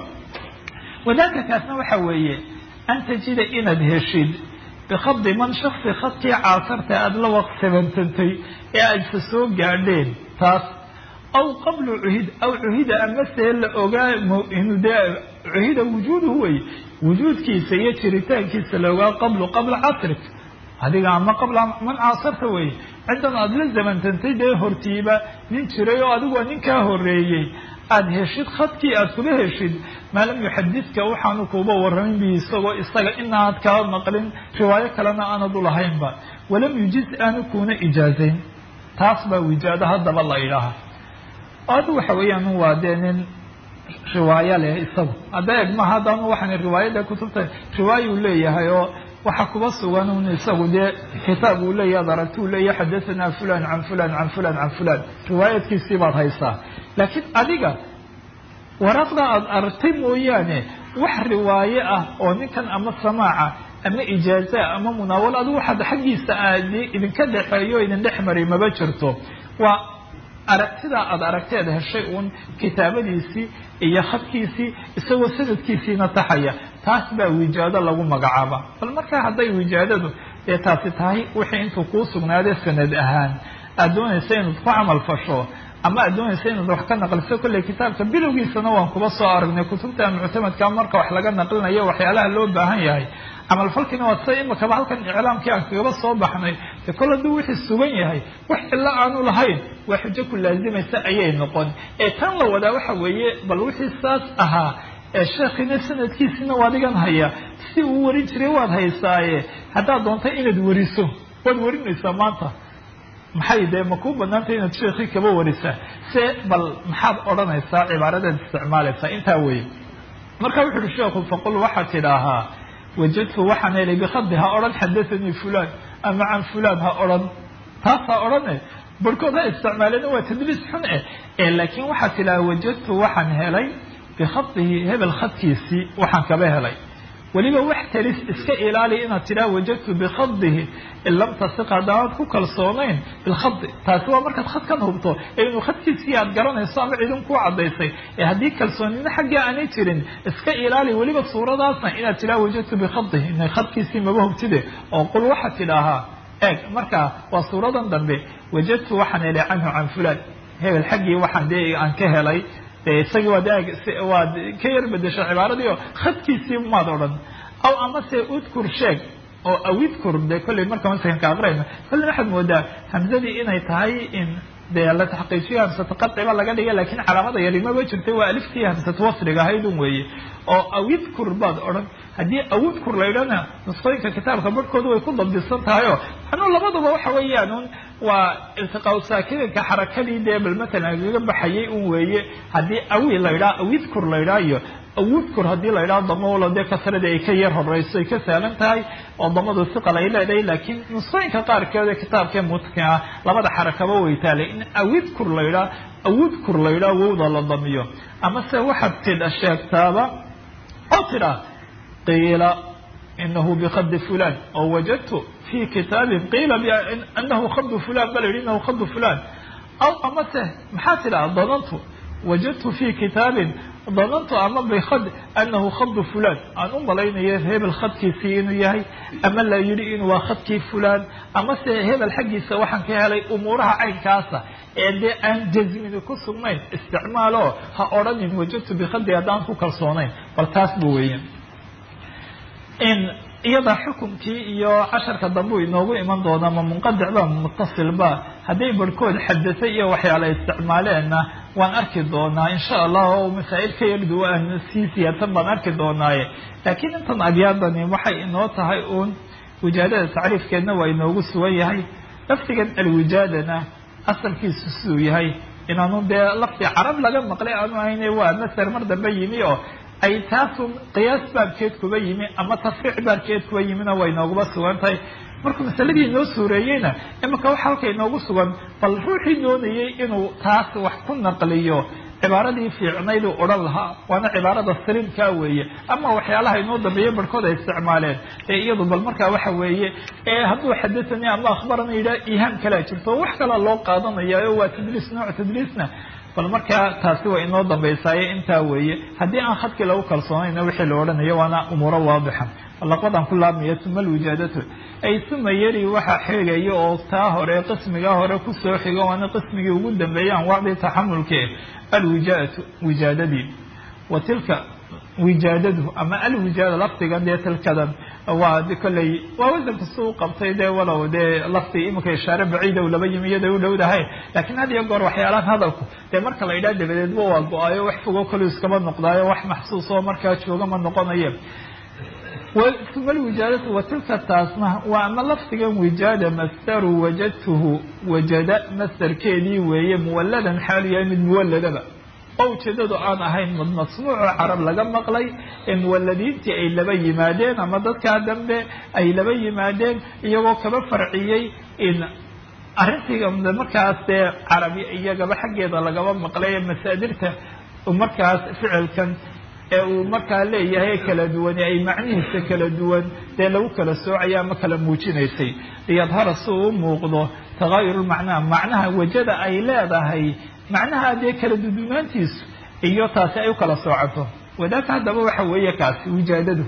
wadaaka kaasna waxa weeye an tajida inaad heshid bikadi man shaksi khadkii caasarta aada la waqsabantantay ee aadsa soo gaadheen taas aw qablu cuhid aw cuhida amasee la ogaa dee cuhida wujuuduhu wey wujuudkiisa iyo jiritaankiisa la ogaa qablu qabla casrik adiga ama qabla man caasarta wey ciddan aada la zamantantay dee hortiiba nin jiray oo adigoo ninkaa horeeyey aada heshid khadkii aada kuba heshid maa lam yuxadidka waxaanu kuuba waramin bi isagoo isaga inaad kaa maqlin riwaayo kalena aanad ulahaynba walam yujiz aanu kuuna ijaazayn taas baa wijaado haddaba la idhaaha adu waxa weeyaan waa dee nin riwaayo leh isagu hadda eg maha haddanu waxaan riwaayada kutubta riwaayo uu leeyahay oo waxa kuba sugan un isagu dee kitaab uu leeyahy ad aragti uu leeyahy xadathana fulan can fulan can fulan can fulan riwaayadkiisii baad haysaa laakiin adiga waraaqda aada aragtay mooyaane wax riwaaye ah oo ninkan ama samaaca ama ijaaza ama munaawalo adigu waxaad xaggiisa aad idinka dhexeeyo idin dhex maray maba jirto waa aragtidaa aada aragteed heshay uun kitaabadiisii iyo khadkiisii isagoo sanadkiisiina taxaya taas baa wijaado lagu magacaaba bal markaa hadday wijaadadu dee taasi tahay wixii intuu kuu sugnaade sanad ahaan aada doonaysa inaad ku camal fasho ama aad doonaysa inaad wax ka naqliso kolley kitaabka bilowgiisana waan kuba soo aragnay kutubta muctamadka marka wax laga naqlinayo waxyaalaha loo baahan yahay camalfalkiina waa sida imakaba halkan iclaamkii aan kagaba soo baxnay de kol hadduu wixii sugan yahay wax cilo aanu lahayn waa xujo ku laazimaysa ayay noqon ee tan la wadaa waxa weeye bal wixii saas ahaa ee sheekhiina sanadkiisina waa adigan haya si uu warin jiray waad haysaaye haddaad doonta inaad wariso waad warinaysaa maanta maxay dee ma kuu banaantay inaad sheekii kaba warisaa se bal maxaad odhanaysaa cibaaradaad isticmaalaysaa intaa weye marka wuxu uhi sheekhu faqul waxaad tidhaahaa wajadtu waxaan helay bikadi ha odhan xadathanii fulan ama can fulan ha odhan taas ha odhane barhkood ha isticmaaleen waa tadliis xun eh ee laakiin waxaad tidhaha wajadtu waxaan helay bikhadihi hebel khadkiisii waxaan kaba helay weliba wax talis iska ilaali inaad tidhaha wajadtu bikadihi in lam tasiq haddaanad ku kalsoonayn bilkhadi taasi waa markaad khadkan hubto ee inuu khadkiisii aad garanayso ama cidin kuu caddaysay ee haddii kalsoonina xaggaa aanay jirin iska ilaali weliba suuradaasna inaad tidhaha wajadtu bikhadihi ina khadkiisii maba hubtide oo qul waxaad tidhaahaa eeg markaa waa suuradan dambe wajadtu waxaan helay canhu can fulan hebel xaggii waxaan dee aan ka helay de isagii waad eeg waad ka yar bedesho cibaaradii oo khadkiisii maad odhan aw amase udkur sheeg oo awidkur de kolley marka masakanka aqrayno kolley waxaad moodaa hamzadii inay tahay in dee la taxqiijiyo hamsatu qaciba laga dhiga lakin calaamada yari maba jirtay waa aliftii hamsatu wasriga ahaydun weeye oo awidkur baad odhan haddii awidkur la idhana nusqooyinka kitaabka barhkooda way ku dabdisan tahay oo anuu labaduba waxa weeyaan un waa iltiqaa saakininka xarakadii dee bal matalan kaga baxayay un weeye haddii awi la idhaha awidkur la idhaha iyo awudkur haddii la idhaho damolo dee kasradii ay ka yar horeyso ay ka saalan tahay oo damadu siqal ay leedahay laakiin nusqooyinka qaarkeeda kitaabkee mutqin ah labada xarakaba way taalay in awidkur la idhaha awudkur la idhaha wowda la damiyo ama se waxaad tidha sheegtaaba oo tidha qiila inahu bikadi fulan oo wajadtu fi kitaabin qiila anahu khadu fulan ba la yihi inahu khadu fulan aw amase maxaa tidhaha danantu wajadtu fi kitaabin danantu ama bikad anahu khadu fulan aan u malaynayo hebel khadkiisii inuu yahay ama la yidhi in waa khadkii fulan ama se hebel xaggiisa waxaan ka helay umuuraha caynkaasa ee dee aan jazmini ku sugnayn isticmaalo ha odhanin wajadtu bikadi haddaan ku kalsoonayn bal taas bu weeye in iyada xukumkii iyo casharka dambe u inoogu iman doonaa ma munqadic ba mutasil ba hadday barhkood xadasay iyo waxyaala isticmaaleenna waan arki doonaa insha allah oo masaa'il ka yar duwan sii siyaadsan baan arki doonaaye laakiin intan abyaadani waxay inoo tahay uun wijaadada tacriifkeedna waa inoogu sugan yahay laftigan alwijaadana asalkiisu siduu yahay inaanu dee lafti carab laga maqlay aanu ahayne waa maser mar dambe yimi oo ay taasu qiyaas baabkeed kuba yimi ama tafriic baabkeed kuba yimina way nooguba sugan tahay markuu masaladii inoo suureeyeyna imanka waxa halka inoogu sugan bal ruuxii doonayay inuu taas wax ku naqliyo cibaaradii fiicnayduu odhan lahaa waana cibaarada saliimkaa weeye ama waxyaalaha inoo dambeeya barhkood ay isticmaaleen ee iyadu bal markaa waxa weeye ee hadduu xadathani ama akhbarana yidhaha ihaam kalea jirto wax kalaa loo qaadanayaayo waa tadliis nooc tadliisna bal markaa taasi waa inoo dambaysaaye intaa weeye haddii aan khadkii lagu kalsoonayna wixii la odhanayo waana umuuro waadixa laqadan ku laabmaya uma alwijaadatu ay uma yari waxaa xigaya oo taa hore qismigaa hore kusoo xigo waana qismigii ugu dambeeyay anwaacdii taxamulke alwijaadatu wijaadadii wa tilka wijaadadu ama alwijaada lafdigan dee tilkadan waa kolley waa wasanka si u qabtay dee walow dee lafdi iminka ishaare baciida laba yimi iyada u dhowdahay laakiin had iyo goor waxyaalahan hadalku dee marka la yidhaha dabadeedba waa go-ayo wax fogo kolu iskama noqdaayo wax maxsuus oo markaa jooga ma noqonayo uma alwijaadatu wa tilka taasna waa ama lafdigan wijaada masdaru wajadtuhu wajada masdarkeedii weeye muwalladan xaalu yahay mid muwaladaba oo ujeedadu aan ahayn mid masmuuco carab laga maqlay ee muwaladiintii ay laba yimaadeen ama dadkaa dambe ay laba yimaadeen iyagoo kaba farciyey in arrintii markaas dee carabi iyagaba xaggeeda lagaba maqlay ee masaadirta markaas ficilkan ee uu markaa leeyahay kala duwani ay macnihiisa kala duwan dee lagu kala soocaya ama kala muujinaysay liyadhara si uu u muuqdo tagaayur macnaha macnaha wajada ay leedahay macnaha dee kala dudunaantiisu iyo taasi ay u kala soocato wadaaka haddaba waxa weeye kaasi wijaadadu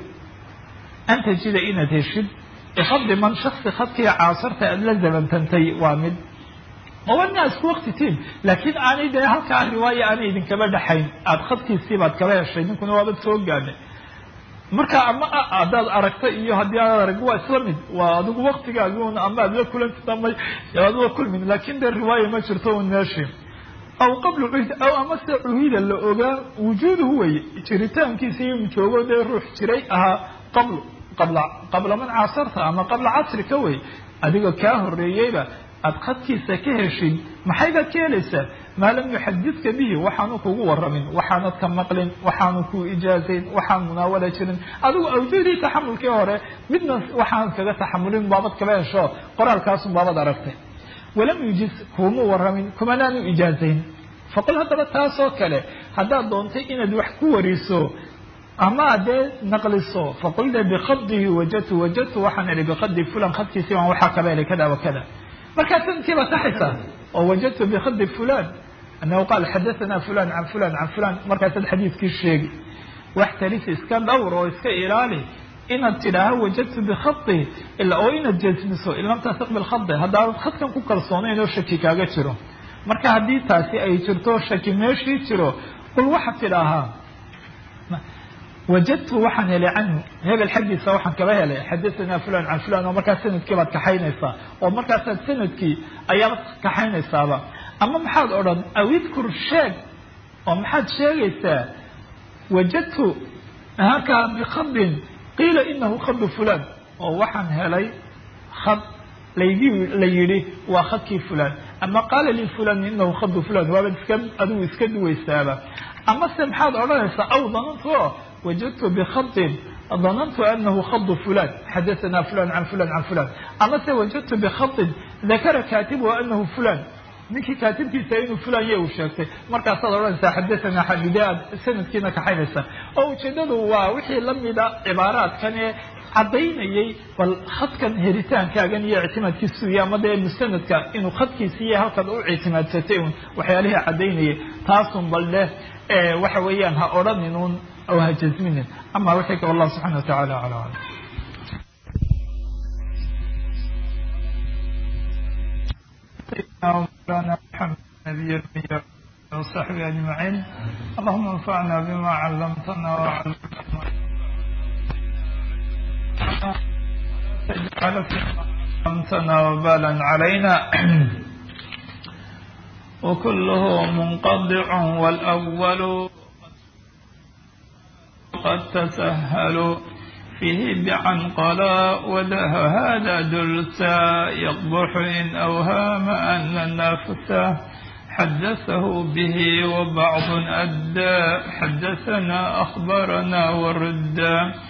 an tajida inaad heshid bifadli man shaksi khadkii caasarta aada la zamantantay waa mid owana isku wakti tiin laakiin aanay dee halkaa riwaaya aanay idinkaba dhexayn aada khadkiisii baad kaba heshay ninkuna waabad soo gaadhay marka ama haddaad aragta iyo haddii aad arag waa isla mid waa adigu waktigaagiun ama aad la kulantid ama aad la kulmin laakin dee riwaaya ma jirto un meeshi aw qabla cuhd aw amase cuhida la ogaa wujuuduhu weye jiritaankiisa in joogo dee ruux jiray ahaa qabl qabla qabla man caasarta ama qabla casrika wey adiga kaa horeeyeyba aada khadkiisa ka heshid maxay baad ka helaysaa maa lam yuxadidka bihi waxaanu kugu waramin waxaanad ka maqlin waxaanu ku ijaazayn waxaan munaawala jirin adigu awjuudii taxamulkii hore midna waxaan kaga taxamulin baabad kaba hesho qoraalkaasun baabad aragtay walam yujiz kuuma waramin kumanaanu ijaazayn faqul haddaba taasoo kale haddaad doontay inaad wax ku wariso ama dee naqliso faqul de bikadihi wajadtu wajadtu waxaan ihi bikadi fulan khadkiisii baan waxaa kaba helay kada wa kada markaa sanadkii baad saxaysaa oo wajadtu bikadi fulan anahu qaal xadathana fulan can fulan can fulan markaasaad xadiidkii sheegi wax talis iska dhowr oo iska ilaali inaad tidhaaho wajadtu bikadi ila oo inaad jasmiso in lam tasiq bilkhadi haddaanad khadkan ku kalsoonayn oo shaki kaaga jiro marka haddii taasi ay jirto shaki meeshii jiro qul waxaad tidhaahaa wajadtu waxaan helay canhu hebel xaggiisa waxaan kaba helay xadathana fulan can fulan oo markaas sanadkii baad kaxaynaysaa oo markaasaad sanadkii ayaad kaxaynaysaaba ama maxaad odhan aw idkur sheeg oo maxaad sheegaysaa wajadtu halkaa bikadin qiila inahu khadu fulan oo waxaan helay khad laygi la yidhi waa khadkii fulan ama qaala li fulan inahu khadu fulan waabaad iska adigu iska duwaysaaba ama se maxaad odhanaysaa aw dananto wajadtu bikadin danantu anahu khadu fulan xadathana fulan can fulan can fulan ama se wajadtu bikadin dakara kaatibuhu anahu fulan ninkii kaatibkiisa inuu fulan ya uu sheegtay markaasaad odhanaysaa xadathana xadide aad sanadkiina kaxaynaysaa oo ujeedadu waa wixii lamida cibaaraadkan ee caddaynayay bal khadkan heritaankaagan iyo ictimaadkiisu iyo ama dee musanadka inuu khadkiisi iyo halkaad u ictimaadsatay un waxyaalihii caddaynayay taasun bal leh waxa weeyaan ha odhanin un oo ha jasminin ama wixii ka wallahu subxana wa tacala ala alam مولانا محمد نبي الأنبياء وصحبه أجمعين اللهم انفعنا بما علمتنا وعلمتنا تجعل فيما علمتنا وبالا علينا وكله منقطع والأول قد تسهل فيه بعنقلا وله هذا دلسا يقبح إن أوهام أن النفس حدثه به وبعض أدى حدثنا أخبرنا وردا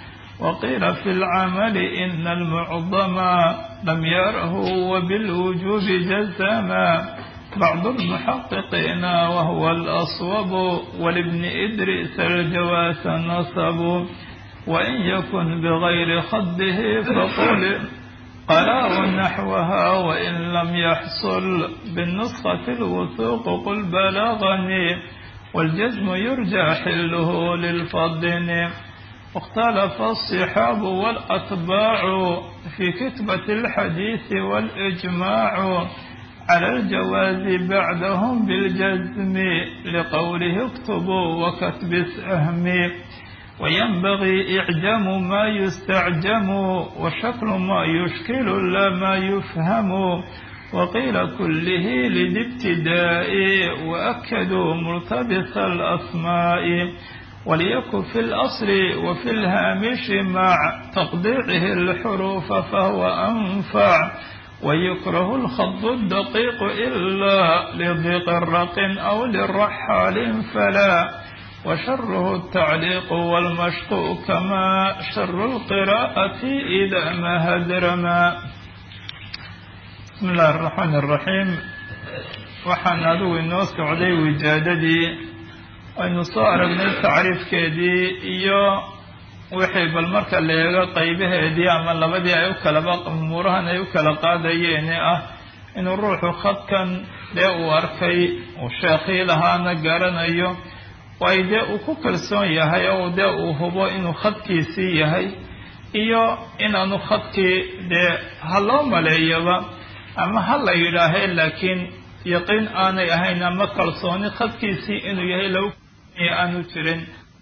وقيل في العمل إن المعظم لم يره وبالوجوب جزما بعض المحققين وهو الأصوب ولابن إدريس الجواس نصب وإن يكن بغير خده فقل قرار نحوها وإن لم يحصل بالنسخة الوثوق قل بلغني والجزم يرجى حله للفضن واختلف الصحاب والأتباع في كتبة الحديث والإجماع على الجواز بعدهم بالجزم لقوله اكتبوا وكتب السهم وينبغي إعجام ما يستعجم وشكل ما يشكل لا ما يفهم وقيل كله للابتداء وأكدوا مرتبط الأسماء وليكن في الأصل وفي الهامش مع تقديعه الحروف فهو أنفع ويكره الخط الدقيق إلا لضيق الرق أو للرحال فلا وشره التعليق والمشق كما شر القراءة إذا ما هدرما بسم الله الرحمن الرحيم waxaan adigu inoo socday wijaadadii aynu soo aragnay tacriifkeedii iyo wixii bal marka la eego qaybaheedii ama labadii ay u kalaba umuurahan ay u kala qaadayeene ah inuu ruuxu khadkan dee uu arkay uu sheekhii lahaana garanayo way dee uu ku kalsoon yahay oo dee uu hubo inuu khadkiisii yahay iyo inaanu khadkii dee ha loo maleeyaba ama ha la yidhaahee laakiin yaqiin aanay ahayn ama kalsooni khadkiisii inuu yahay lagu aanu jirin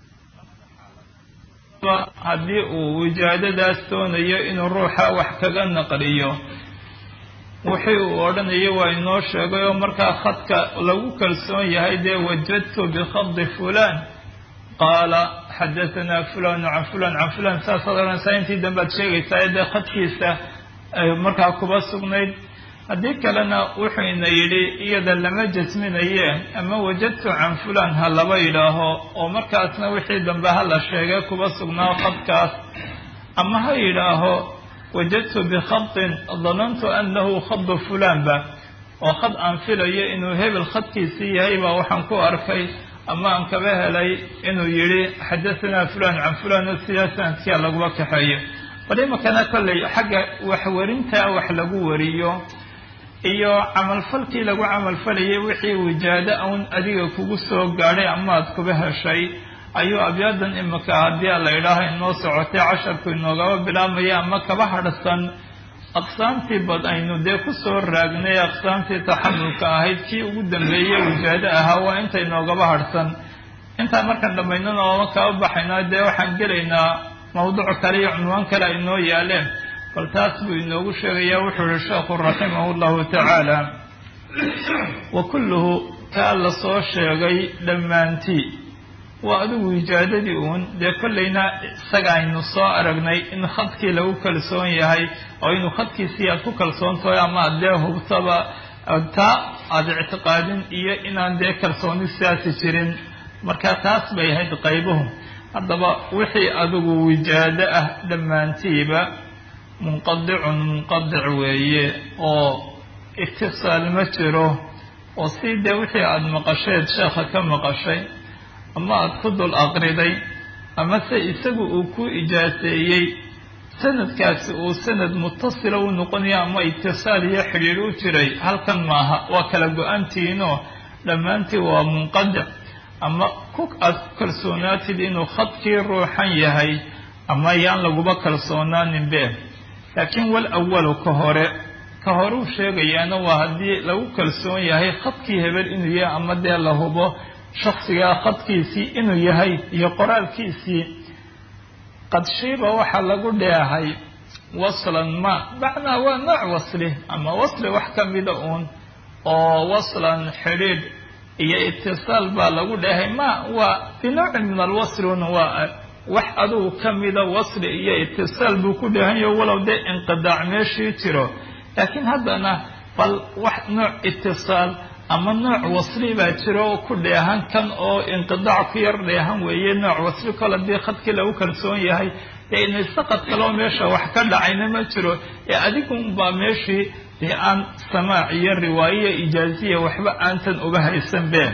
haddii uu wijaadadaas doonayo inuu ruuxa wax kaga naqliyo wixii uu odhanayo waa inoo sheegay oo markaa khadka lagu kalsoon yahay dee wajadtu bikhadi fulan qaala xadahanaa fulan can fulan can fulan saasaad odhanaysaa intii dambead sheegaysaa dee khadkiisa markaa kuba sugnayd haddii kalena wuxuu ina yidhi iyada lama jasminaye ama wajadtu can fulan ha laba yidhaaho oo markaasna wixii dambe ha la sheegay kuba sugnaa khadkaas ama ha yidhaaho wajadtu bikhatin danantu anahu khadu fulanba oo khad aan filayo inuu hebel khadkiisii yahay baa waxaan ku arkay ama aan kaba helay inuu yidhi xadahanaa fulan can fulan oo sidaa sanadkia laguma kaxeeyo bal imakana kolley xagga waxwarintaa wax lagu wariyo iyo camalfalkii lagu camalfalayay wixii wijaado un adiga kugu soo gaadhay amaad kuba heshay ayuu abyaadan imika haddii la yidhaaho inoo socotay casharku inoogaba bilaabmaya ama kaba hadhsan aqsaamtii bad aynu dee kusoo raagnay aqsaamtii taxamulka ahayd kii ugu dambeeyey wijaado ahaa waa inta inoogaba hadhsan intaan markaan dhammaynana ooma kaba baxayna dee waxaan gelaynaa mawduuc kale iyo cunwaan kale ay noo yaaleen bal taas buu inoogu sheegayaa wuxuu yihi sheekhu raximahu llahu tacaala wa kulluhu kaa la soo sheegay dhammaantii waa adigu wijaadadii uun dee kollayna isaga aynu soo aragnay in khadkii lagu kalsoon yahay oo inuu khadkiisii aad ku kalsoontahay ama ad dee hubtaba taa aada ictiqaadin iyo inaan dee kalsooni sidaasi jirin marka taas bay ahayd qaybuhu haddaba wixii adigu wijaado ah dhammaantiiba munqadicun munqadic weeye oo itisaal ma jiro oo si dee wixii aada maqasheed sheekha ka maqashay ama aada ku dul aqriday ama se isagu uu ku ijaaseeyey sanadkaasi uu sanad mutasila u noqonayo ama itisaal iyo xidhiir u jiray halkan maaha waa kala go-antihiinoo dhammaantii waa munqadic ama ku aad ku kalsoonaatid inuu khadkii ruuxan yahay ama yaan laguba kalsoonaaninbe laakiin wal awalu ka hore ka horeu sheegayaana waa haddii lagu kalsoon yahay khadkii hebel inuu yahay ama dee la hubo shaksigaa khadkiisii inuu yahay iyo qoraalkiisii qadshiiba waxaa lagu dheehay waslan ma macnaa waa nooc wasli ama wasli wax ka mida uun oo waslan xidhiidh iyo itisaal baa lagu dheehay ma waa binowcin min alwasli un waa wax adugu ka mida wasli iyo itisaal buu ku dheehanyaho walow dee inqidaac meeshii jiro laakiin haddana bal wax nooc itisaal ama nooc wasli baa jiro oo ku dheehan kan oo inqidaac ku yar dheehan weeye nooc wasli kol haddii khadkii lagu kalsoon yahay dee inay saqad kaloo meesha wax ka dhacayna ma jiro ee adigunbaa meeshii dee aan samaac iyo riwaayiya ijaaziya waxba aantan uga haysan been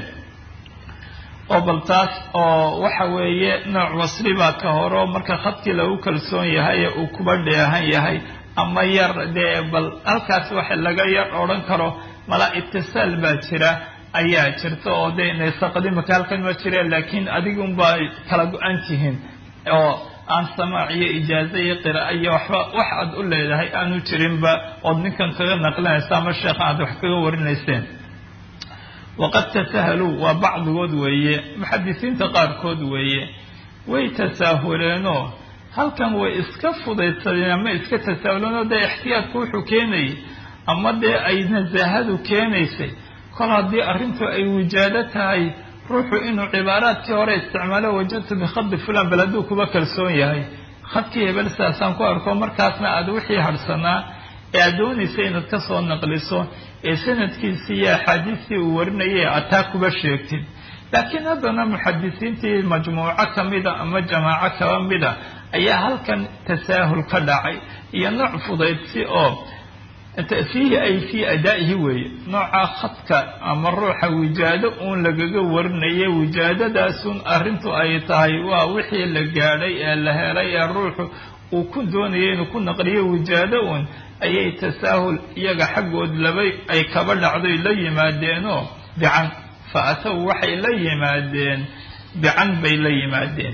oo bal taas oo waxa weeye nooc wasli baa ka horo marka khadkii lagu kalsoon yahay ee uu kuba dheehan yahay ama yar dee bal halkaas waxa laga yar odhan karo mala itisaal baa jira ayaa jirta oo dee inay saqadimaka halkan ma jireen laakiin adigunbaa kala go-an tihiin oo aan samaac iyo ijaaze iyo qira'a iyo waxba wax aad u leedahay aanu jirinba ood ninkan kaga naqlinaysa ama sheekha aad wax kaga warinayseen waqad tasahaluu waa bacdigood weeye muxadisiinta qaarkood weeye way tasaahuleenoo halkan way iska fudaydsadeen ama iska tasaahuleenoo dee ixtiyaadku wuxuu keenayay ama dee ay nasaahadu keenaysay kol haddii arrintu ay wijaado tahay ruuxu inuu cibaaraadkii hore isticmaalo wajadtu bikhadi fulan bal hadduu kuba kalsoon yahay khadkii hebel sidaasaan ku arko markaasna aada wixii harhsanaa ee aad doonaysa inaad ka soo naqliso ee sanadkiisii iyo axaadiistii uu warinayay aad taa kuba sheegtid laakiin haddana muxadisiintii majmuuco ka mida ama jamaaco kaba mida ayaa halkan tasaahul ka dhacay iyo nooc fudaydsi oo fiihi ay fii adaa'ihi weeye nooca khadka ama ruuxa wijaado uun lagaga warinaya wijaadadaasun arrintu ay tahay waa wixii la gaadhay ee la helay ee ruuxu uu ku doonaya inuu ku naqliyo wijaado uun ayay tasaahul iyaga xaggood labay ay kaba dhacdoy la yimaadeenoo bican fa ataw waxay la yimaadeen bican bay la yimaadeen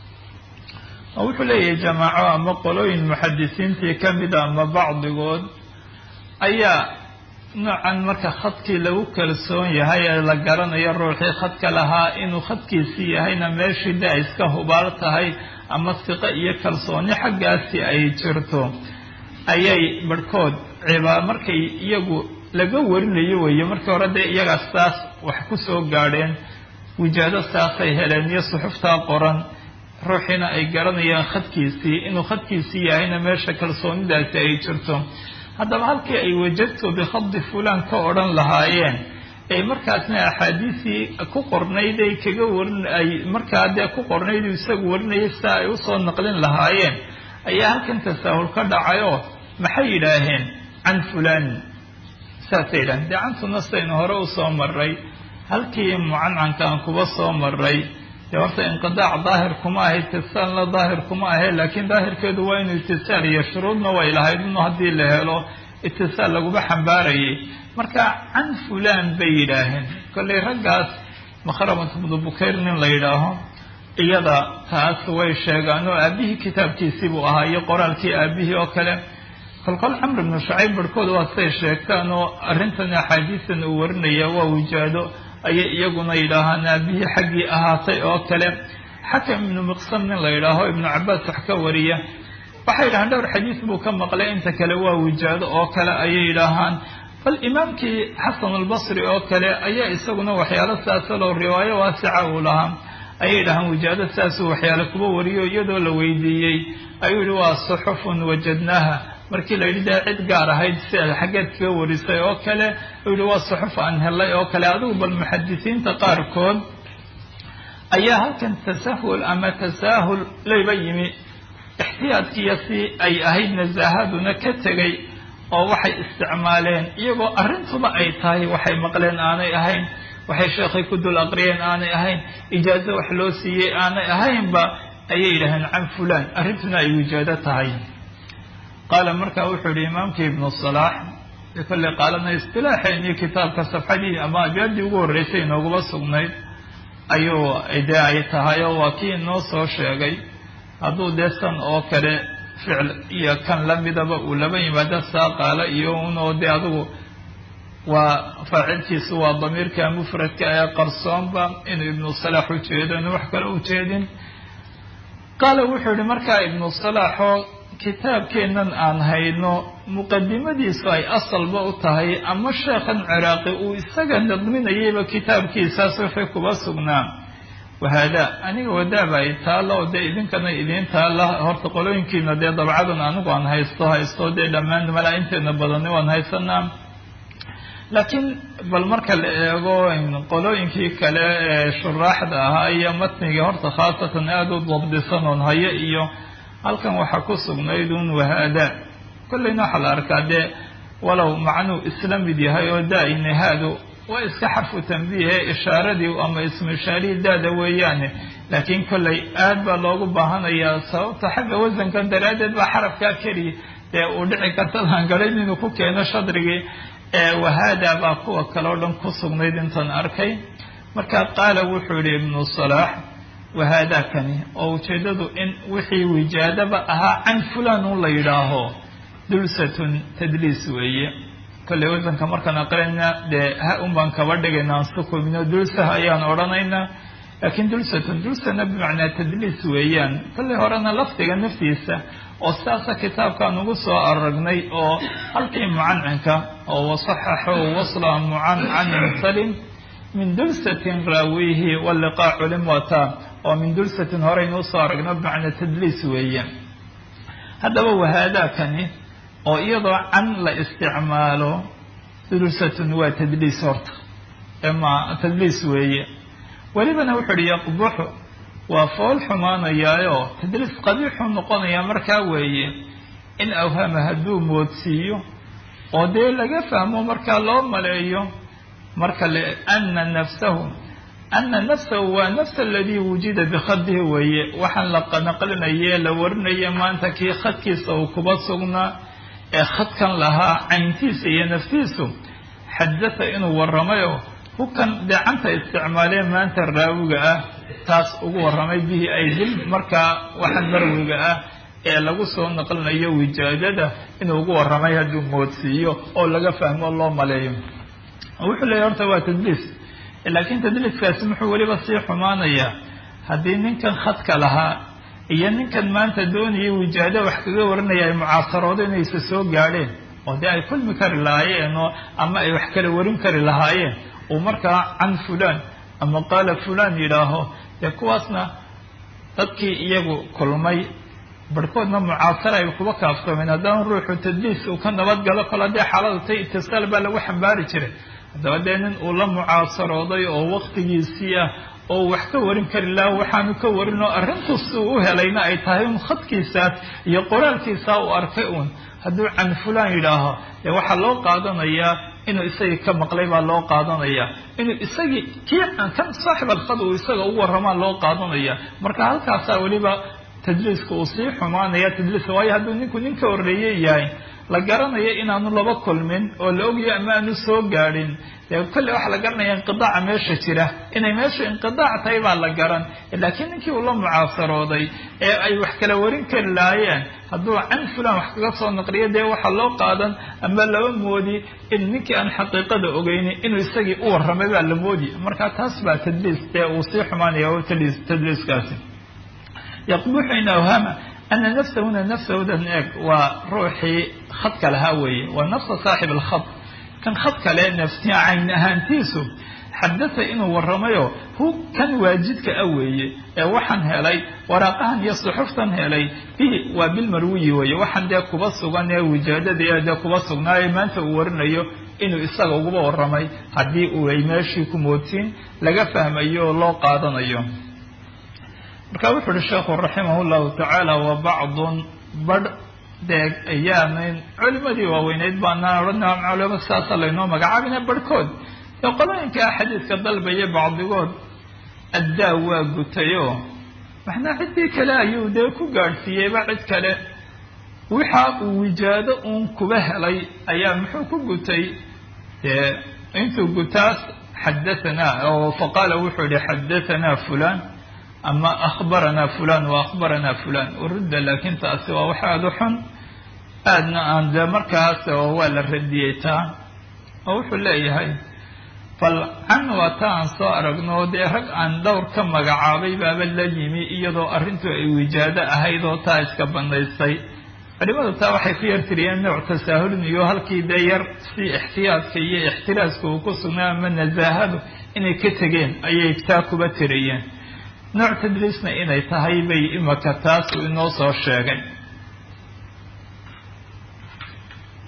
oo wuxuu leeyahay jamaaco ama qolooyin muxadisiintii ka mida ama bacdigood ayaa noocan marka khadkii lagu kalsoon yahay ee la garanayo ruuxii khadka lahaa inuu khadkiisii yahayna meeshii de ay iska hubaal tahay ama siqo iyo kalsooni xaggaasi ay jirto ayay barhkood cibaa markay iyagu laga warinayo weeye markii hore dee iyagaa saas wax ku soo gaadheen wijaado saasay heleen iyo suxuftaa qoran ruuxiina ay garanayaan khadkiisii inuu khadkiisii yahayna meesha kalsoonidaasi ay jirto haddaba halkii ay wajadtu bikhadi fulan ka odhan lahaayeen ay markaasna axaadiisii ku qornayd ay kaga warin ay markaa dee ku qornayd isagu warinayay sida ay usoo naqlin lahaayeen ayaa halkan tasaahul ka dhacayoo maxay yidhaaheen can fulani saasay yidhaheen dee cantuna sidaynu hore usoo maray halkii mucancanka aan kuba soo maray dee horta inqidaac daahir kuma ahe itisaalna daahir kuma ahe laakiin daahirkeedu waa inuu itisaal iyo shuruudna way lahayd inu haddii la helo itisaal laguma xambaarayay marka can fulan bay yidhaaheen kollay raggaas makhramat ibnu bukayr nin la yidhaaho iyada taas way sheegaan oo aabihii kitaabkiisii buu ahaa iyo qoraalkii aabihii oo kale kolkol camr ibnu shacayb barhkood waa siday sheegtaan oo arrintan axaadiistan uu warinaya waa wijaado ayay iyaguna yidhaahaan aabihii xaggii ahaatay oo kale xakam ibnu miqsam nin la yidhaaho ibnu cabaas wax ka wariya waxay yidhahaan dhowr xadiis buu ka maqlay inta kale waa wijaado oo kale ayay yidhaahaan bal imaamkii xasan albasri oo kale ayaa isaguna waxyaalo saasaloo riwaayo waasica uu lahaa ayay yidhahaan wijaado saasuu waxyaale kuba wariyo iyadoo la weydiiyey ayuu yihi waa suxufun wajadnaaha markii la yidhi dee cid gaar ahayd si aad xaggeed kaga warisay oo kale uu yihi waa suxuf aan helay oo kale adigu bal muxadisiinta qaarkood ayaa halkan tasahul ama tasaahul layba yimi ixtiyaadkiiyo si ay ahayd nasaahaduna ka tegay oo waxay isticmaaleen iyagoo arrintuba ay tahay waxay maqleen aanay ahayn waxay sheekhay ku dul aqriyeen aanay ahayn ijaazo wax loo siiyey aanay ahaynba ayay yidhaaheen can fulan arrintuna ay wijaado tahay qaala markaa wuxuu yihi imaamkii ibnu salaax kolley qaalana istilaaxeennii kitaabka safxadii ama abyaadii ugu horreysay inooguma sugnayd ayuu dee ay tahay oo waa kii inoo soo sheegay hadduu dee san oo kale ficil iyo kan lamidaba uu laba yimaado saa qaala iyo unoo dee adigu waa faacilkiisu waa damiirka mufradka ee qarsoonba inuu ibnu salaax ujeedo inuu wax kale ujeedin qaala wuxuu yihi markaa ibnu salaaxoo kitaabkeennan aan hayno muqadimadiisu ay asalba u tahay ama sheekhan ciraaqi uu isaga nadminayayba kitaabkiisaas wixii kuba sugnaa wahaada aniga wadaaba ay taalla oo dee idinkana idiin taalla horta qolooyinkiina dee dabcadan anigu aan haysto haysto dee dhammaan malaa inteena badani waan haysanaa laakiin bal marka la eego qolooyinkii kale ee shuraaxda ahaa iyo matnigii horta khaasatan aada u dabdisan oon hayo iyo halkan waxaa ku sugnayd un wahaada kollayna waxaa la arkaa dee walow macnuu isla mid yahay oo daa-ina haadu waa iska xarfu tanbiihe ishaaradii ama ismu ishaarihii daada weeyaane laakiin kollay aad baa loogu baahanayaa sababta xagga wasankan daraaddeed baa xarafkaa keliya dee uu dhici karta laangarayn inuu ku keeno shadrigii wahaada baa kuwa kale o dhan ku sugnayd intaan arkay marka qaala wuxuu yihi ibnu salaax wahaadaakani oo ujeeddadu in wixii wijaadaba ahaa can fulan un la yidhaaho dulsatun tadliis weeye kolley wasanka markaan aqrinayna dee ha un baan kaba dhigayna aan sukumino dulsaha ayaan odhanaynaa laakiin dulsatun dulsana bimacnaa tadliis weeyaan kolley horena lafdiga naftiisa oo sidaasa kitaabkaan ugu soo aragnay oo halkii mucancinka oo wasaxaxo wasla mucancanin salim min dulsatin raawihi waliqaa culim wata oo min dulsatin horeynu usoo aragno bimacnaa tadliis weeyaan haddaba wahaadaakani oo iyadoo can la isticmaalo dulsatun waa tadliis horta ma tadliis weeye welibana wuxuu uhi yaqbuxu waa fool xumaanayaayo tadliis qabiixuu noqonayaa markaa weeye in awhama hadduu moodsiiyo oo dee laga fahmo markaa loo maleeyo marka le ana nafsahu ana nafsahu waa nafsa aladii wujida bikhadihi weeye waxaan la naqlinaye la warinaye maanta kii khadkiisa uu kuba sugnaa ee khadkan lahaa cayntiisa iyo naftiisu xadata inuu waramayo hukan deecanta isticmaalee maanta raawiga ah taas ugu warramay bihi ay dil markaa waxaan marwiga ah ee lagu soo naqlinayo wijaadada inuu ugu warramay hadduu moodsiiyo oo laga fahmo loo maleeyo wuxuu leeyahy horta waa tadliis laakiin tadliiskaasi muxuu weliba sii xumaanayaa haddii ninkan khadka lahaa iyo ninkan maanta doonaya wijaado wax kaga warinaya ay mucaasaroodo inaysa soo gaadheen oo dee ay kulmi kari lahaayeen oo ama ay wax kala warin kari lahaayeen uu markaa can fulan ama qaala fulan yidhaaho dee kuwaasna dadkii iyagu kulmay barhkoodna mucaasara ay kuba kaafsameen haddana ruuxu tadliis uu ka nabadgalo kol haddii xaaladu tay itisaal baa lagu xambaari jiray haddaba dee nin uu la mucaasarooday oo waktigiisii ah oo wax ka warin kari laha waxaanu ka warin oo arrintus uu u helayna ay tahay un khadkiisaas iyo qoraalkiisaa uu arkay uun hadduu can fulan yidhaaho dee waxaa loo qaadanayaa inuu isagii ka maqlay baa loo qaadanaya inuu isagii kii kan saaxib alkhad uu isaga u warramaa loo qaadanaya marka halkaasaa weliba tadliiska uu sii xumaanaya tadliiska waayo hadduu ninku nin ka horreeye yahay la garanayo inaanu laba kulmin oo la ogyayo ama aanu soo gaadhin dee kolle waxaa la garanaya inqidaaca meesha jira inay meesha inqidaac tahay baa la garan laakiin ninkii uu la mucaasarooday ee ay wax kala warin kari lahaayeen hadduu can fulan wax kaga soo naqliyo dee waxaa loo qaadan ama laba moodi in ninkii aan xaqiiqada ogeynin inuu isagii u warramay baa la moodi marka taas baa tadliis dee uu sii xumaanaya oo tadliis tadliiskaasi yaqbuxu in awhama ana nafsahuna nafsahudan eeg waa ruuxii khadka lahaa weeye waa nafsa saaxib alkhad kan khad kale nafsi cayn ahaantiisu xadata inuu warramayo hu kan waajidka a weeye ee waxaan helay waraaqahan iyo suxuftan helay bihi waa bilmarwiyi weeye waxaan dee kuba sugan ee wijaadadii dee kuba sugnaaye maanta uu warinayo inuu isaga uguba warramay haddii uu ay meeshii ku moodsiin laga fahmayo oo loo qaadanayo marka wuxu uhi sheekhu raximah llahu tacaala wa bacdun badh deeg ayaamin culimadii waaweyneyd baanaan odhanaa culimo sidaasa laynoo magacaabina barhkood ee qolooyinkaa xadiidka dalbaya bacdigood addaa waa gutayoo maxnaa ciddii kale ayuu dee ku gaadhsiiyeyba cid kale waxa uu wijaado uun kuba helay ayaa muxuu ku gutay dee intuu gutaas xadahanaa oo faqaala wuxuu yihi xadahanaa fulan ama akhbaranaa fulan wa akhbaranaa fulan urudda laakiin taasi waa wax aada u xun aadna aan dee markaas oo waa la radiyey taa oo wuxuu leeyahay bal can waa ta aan soo aragno dee rag aan dhowr ka magacaabay baaba la yimi iyadoo arrintu ay wijaado ahayd oo taa iska bandaysay culimadu taa waxay ku yartiriyeen nooc tasaahulin iyo halkii dee yar si ixtiyaadka iyo ixtiraaska uu ku sugnaa ama nasaahadu inay ka tegeen ayay taa kuba tiriyeen nooc tadliisna inay tahay bay imaka taas uu inoo soo sheegay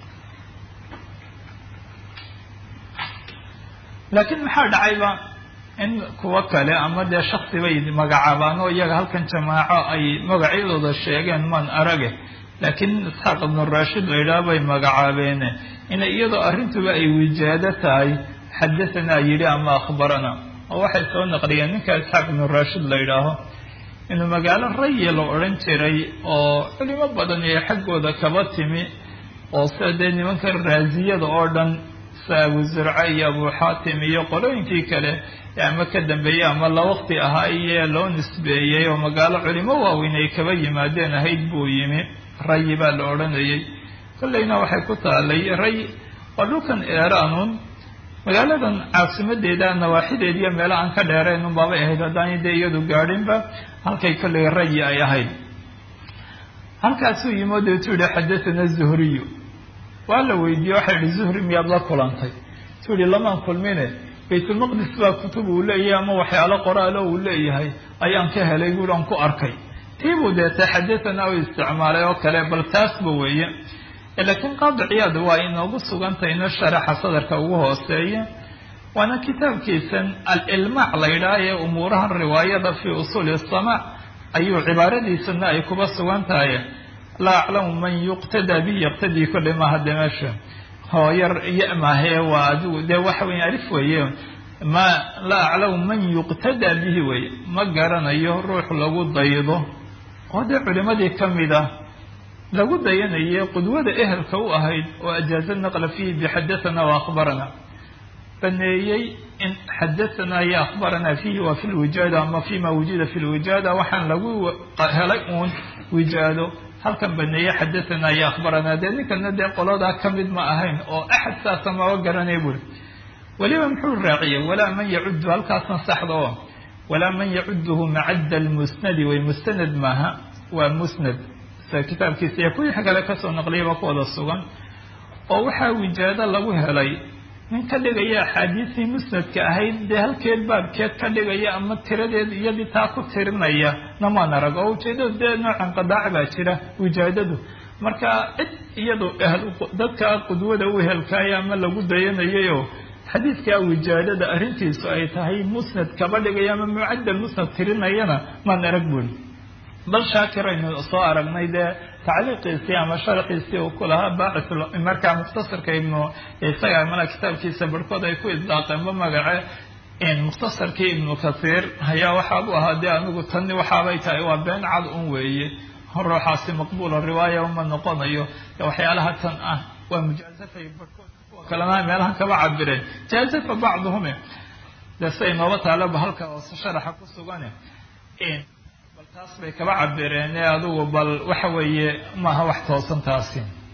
laakiin maxaa dhacayba in kuwo kale ama dee shaksi bay magacaabaan oo iyaga halkan jamaaco ay magacyadooda sheegeen maan arage laakiin isxaaq ibnu raashid la yidhaah bay magacaabeene inay iyadoo arrintuba ay wijaado tahay xadahanaa yidhi ama akhbarana oo waxay soo naqliyeen ninka isxaaq ibnu raashid la yidhaaho inuu magaalo raya la odhan jiray oo culimo badan ee xaggooda kaba timi oo sida dee nimanka raasiyada oo dhan sida abu zurca iyo abu xaatim iyo qolooyinkii kale ama ka dambeeyey ama la waqti ahaa iye loo nisbeeyey oo magaalo culimo waaweyn ay kaba yimaadeen ahayd buu yimi rayi baa la odhanayay kollayna waxay ku taalay ray waa dhulkan eeraanuun magaaladan caasimadeeda nawaaxideed iyo meelo aan ka dheerayn unbaabay ahayd haddaanay dee iyadu gaadhinba halkay kollay rayi ay ahayd halkaasuu yimi o deetuu yihi xadathana zuhriyu waa la weydiiyey waxaa yihi zuhri miyaad la kulantay tuu yihi lamaan kulmine baytulmaqdis baa kutub uu leeyahay ama waxyaalo qoraalo uu leeyahay ayaan ka helay buuri aan ku arkay tiibuu deeta xadathana u isticmaalay oo kale bal taasba weeye laakiin qaadi ciyaad waa inoogu sugantayno sharaxa sadarka ugu hooseeya waana kitaabkiisan al-ilmaac la yidhaah ee umuurahan riwaayada fii usuuli asamaac ayuu cibaaradiisana ay kuba sugan tahay laa aclamu man yuqtadaa bihi yaqtadii kolley maaha dee meesha hooyar iyo maahee waa adigu dee waxa weya alif weeye ma laa aclamu man yuqtadaa bihi weye ma garanayo ruux lagu daydo oo dee culimadii ka mid ah lagu dayanayay qudwada ehelka u ahayd oo ajaaza naqla fiihi bixadathana wa akhbarana baneeyey in xadathana iyo akhbarana fiihi waa fi lwijaada ama fima wujida fi lwijaada waxaan lagu helay uun wijaado halkan baneeye xadathana iyo akhbarana dee ninkana dee qoladaa ka mid ma ahayn oo axad saasa maba garanay buri weliba muxuu raaciyey walaa man yacudu halkaasna saxda oo walaa man yacuduhu macadda lmusnadi way mustanad maaha waa musnad kitaabkiisa iyo kuwii kale kasoo naqliyaba ku wada sugan oo waxaa wijaado lagu helay nin ka dhigaya axaadiistii musnadka ahayd dee halkeed baabkeed ka dhigaya ama tiradeed iyadii taa ku tirinaya namaan arag oo ujeedadu dee noocan qadaac baa jira wijaadadu marka cid iyadu dadka qudwada u helkaaya ama lagu dayanayayoo xadiidkaa wijaadada arrintiisu ay tahay musnad kaba dhigaya ama mucadal musnad tirinayana maan arag buri bal shaakir aynu soo aragnay dee tacliiqiisii ama sharxiisii uu ku lahaa baacis markaa mukhtasarka ibnu isaga mana kitaabkiisa barhkood ay ku idlaaqeenba magace mukhtasarkii ibnu kathiir ayaa waxaa u ahaa dee anigu tani waxaabay tahay waa been cad un weeye ruuxaasi maqbuula riwaaya uma noqonayo waxyaalaha tan ah waa mujaazafay barhkood kuwa kalena meelahan kaba cabireen jaazafa bacduhume dee siay nooba taalaba halka hoose sharaxa ku sugane bal taas bay kaba cabireen ee adigu bal waxa weeye maaha wax toosan taasi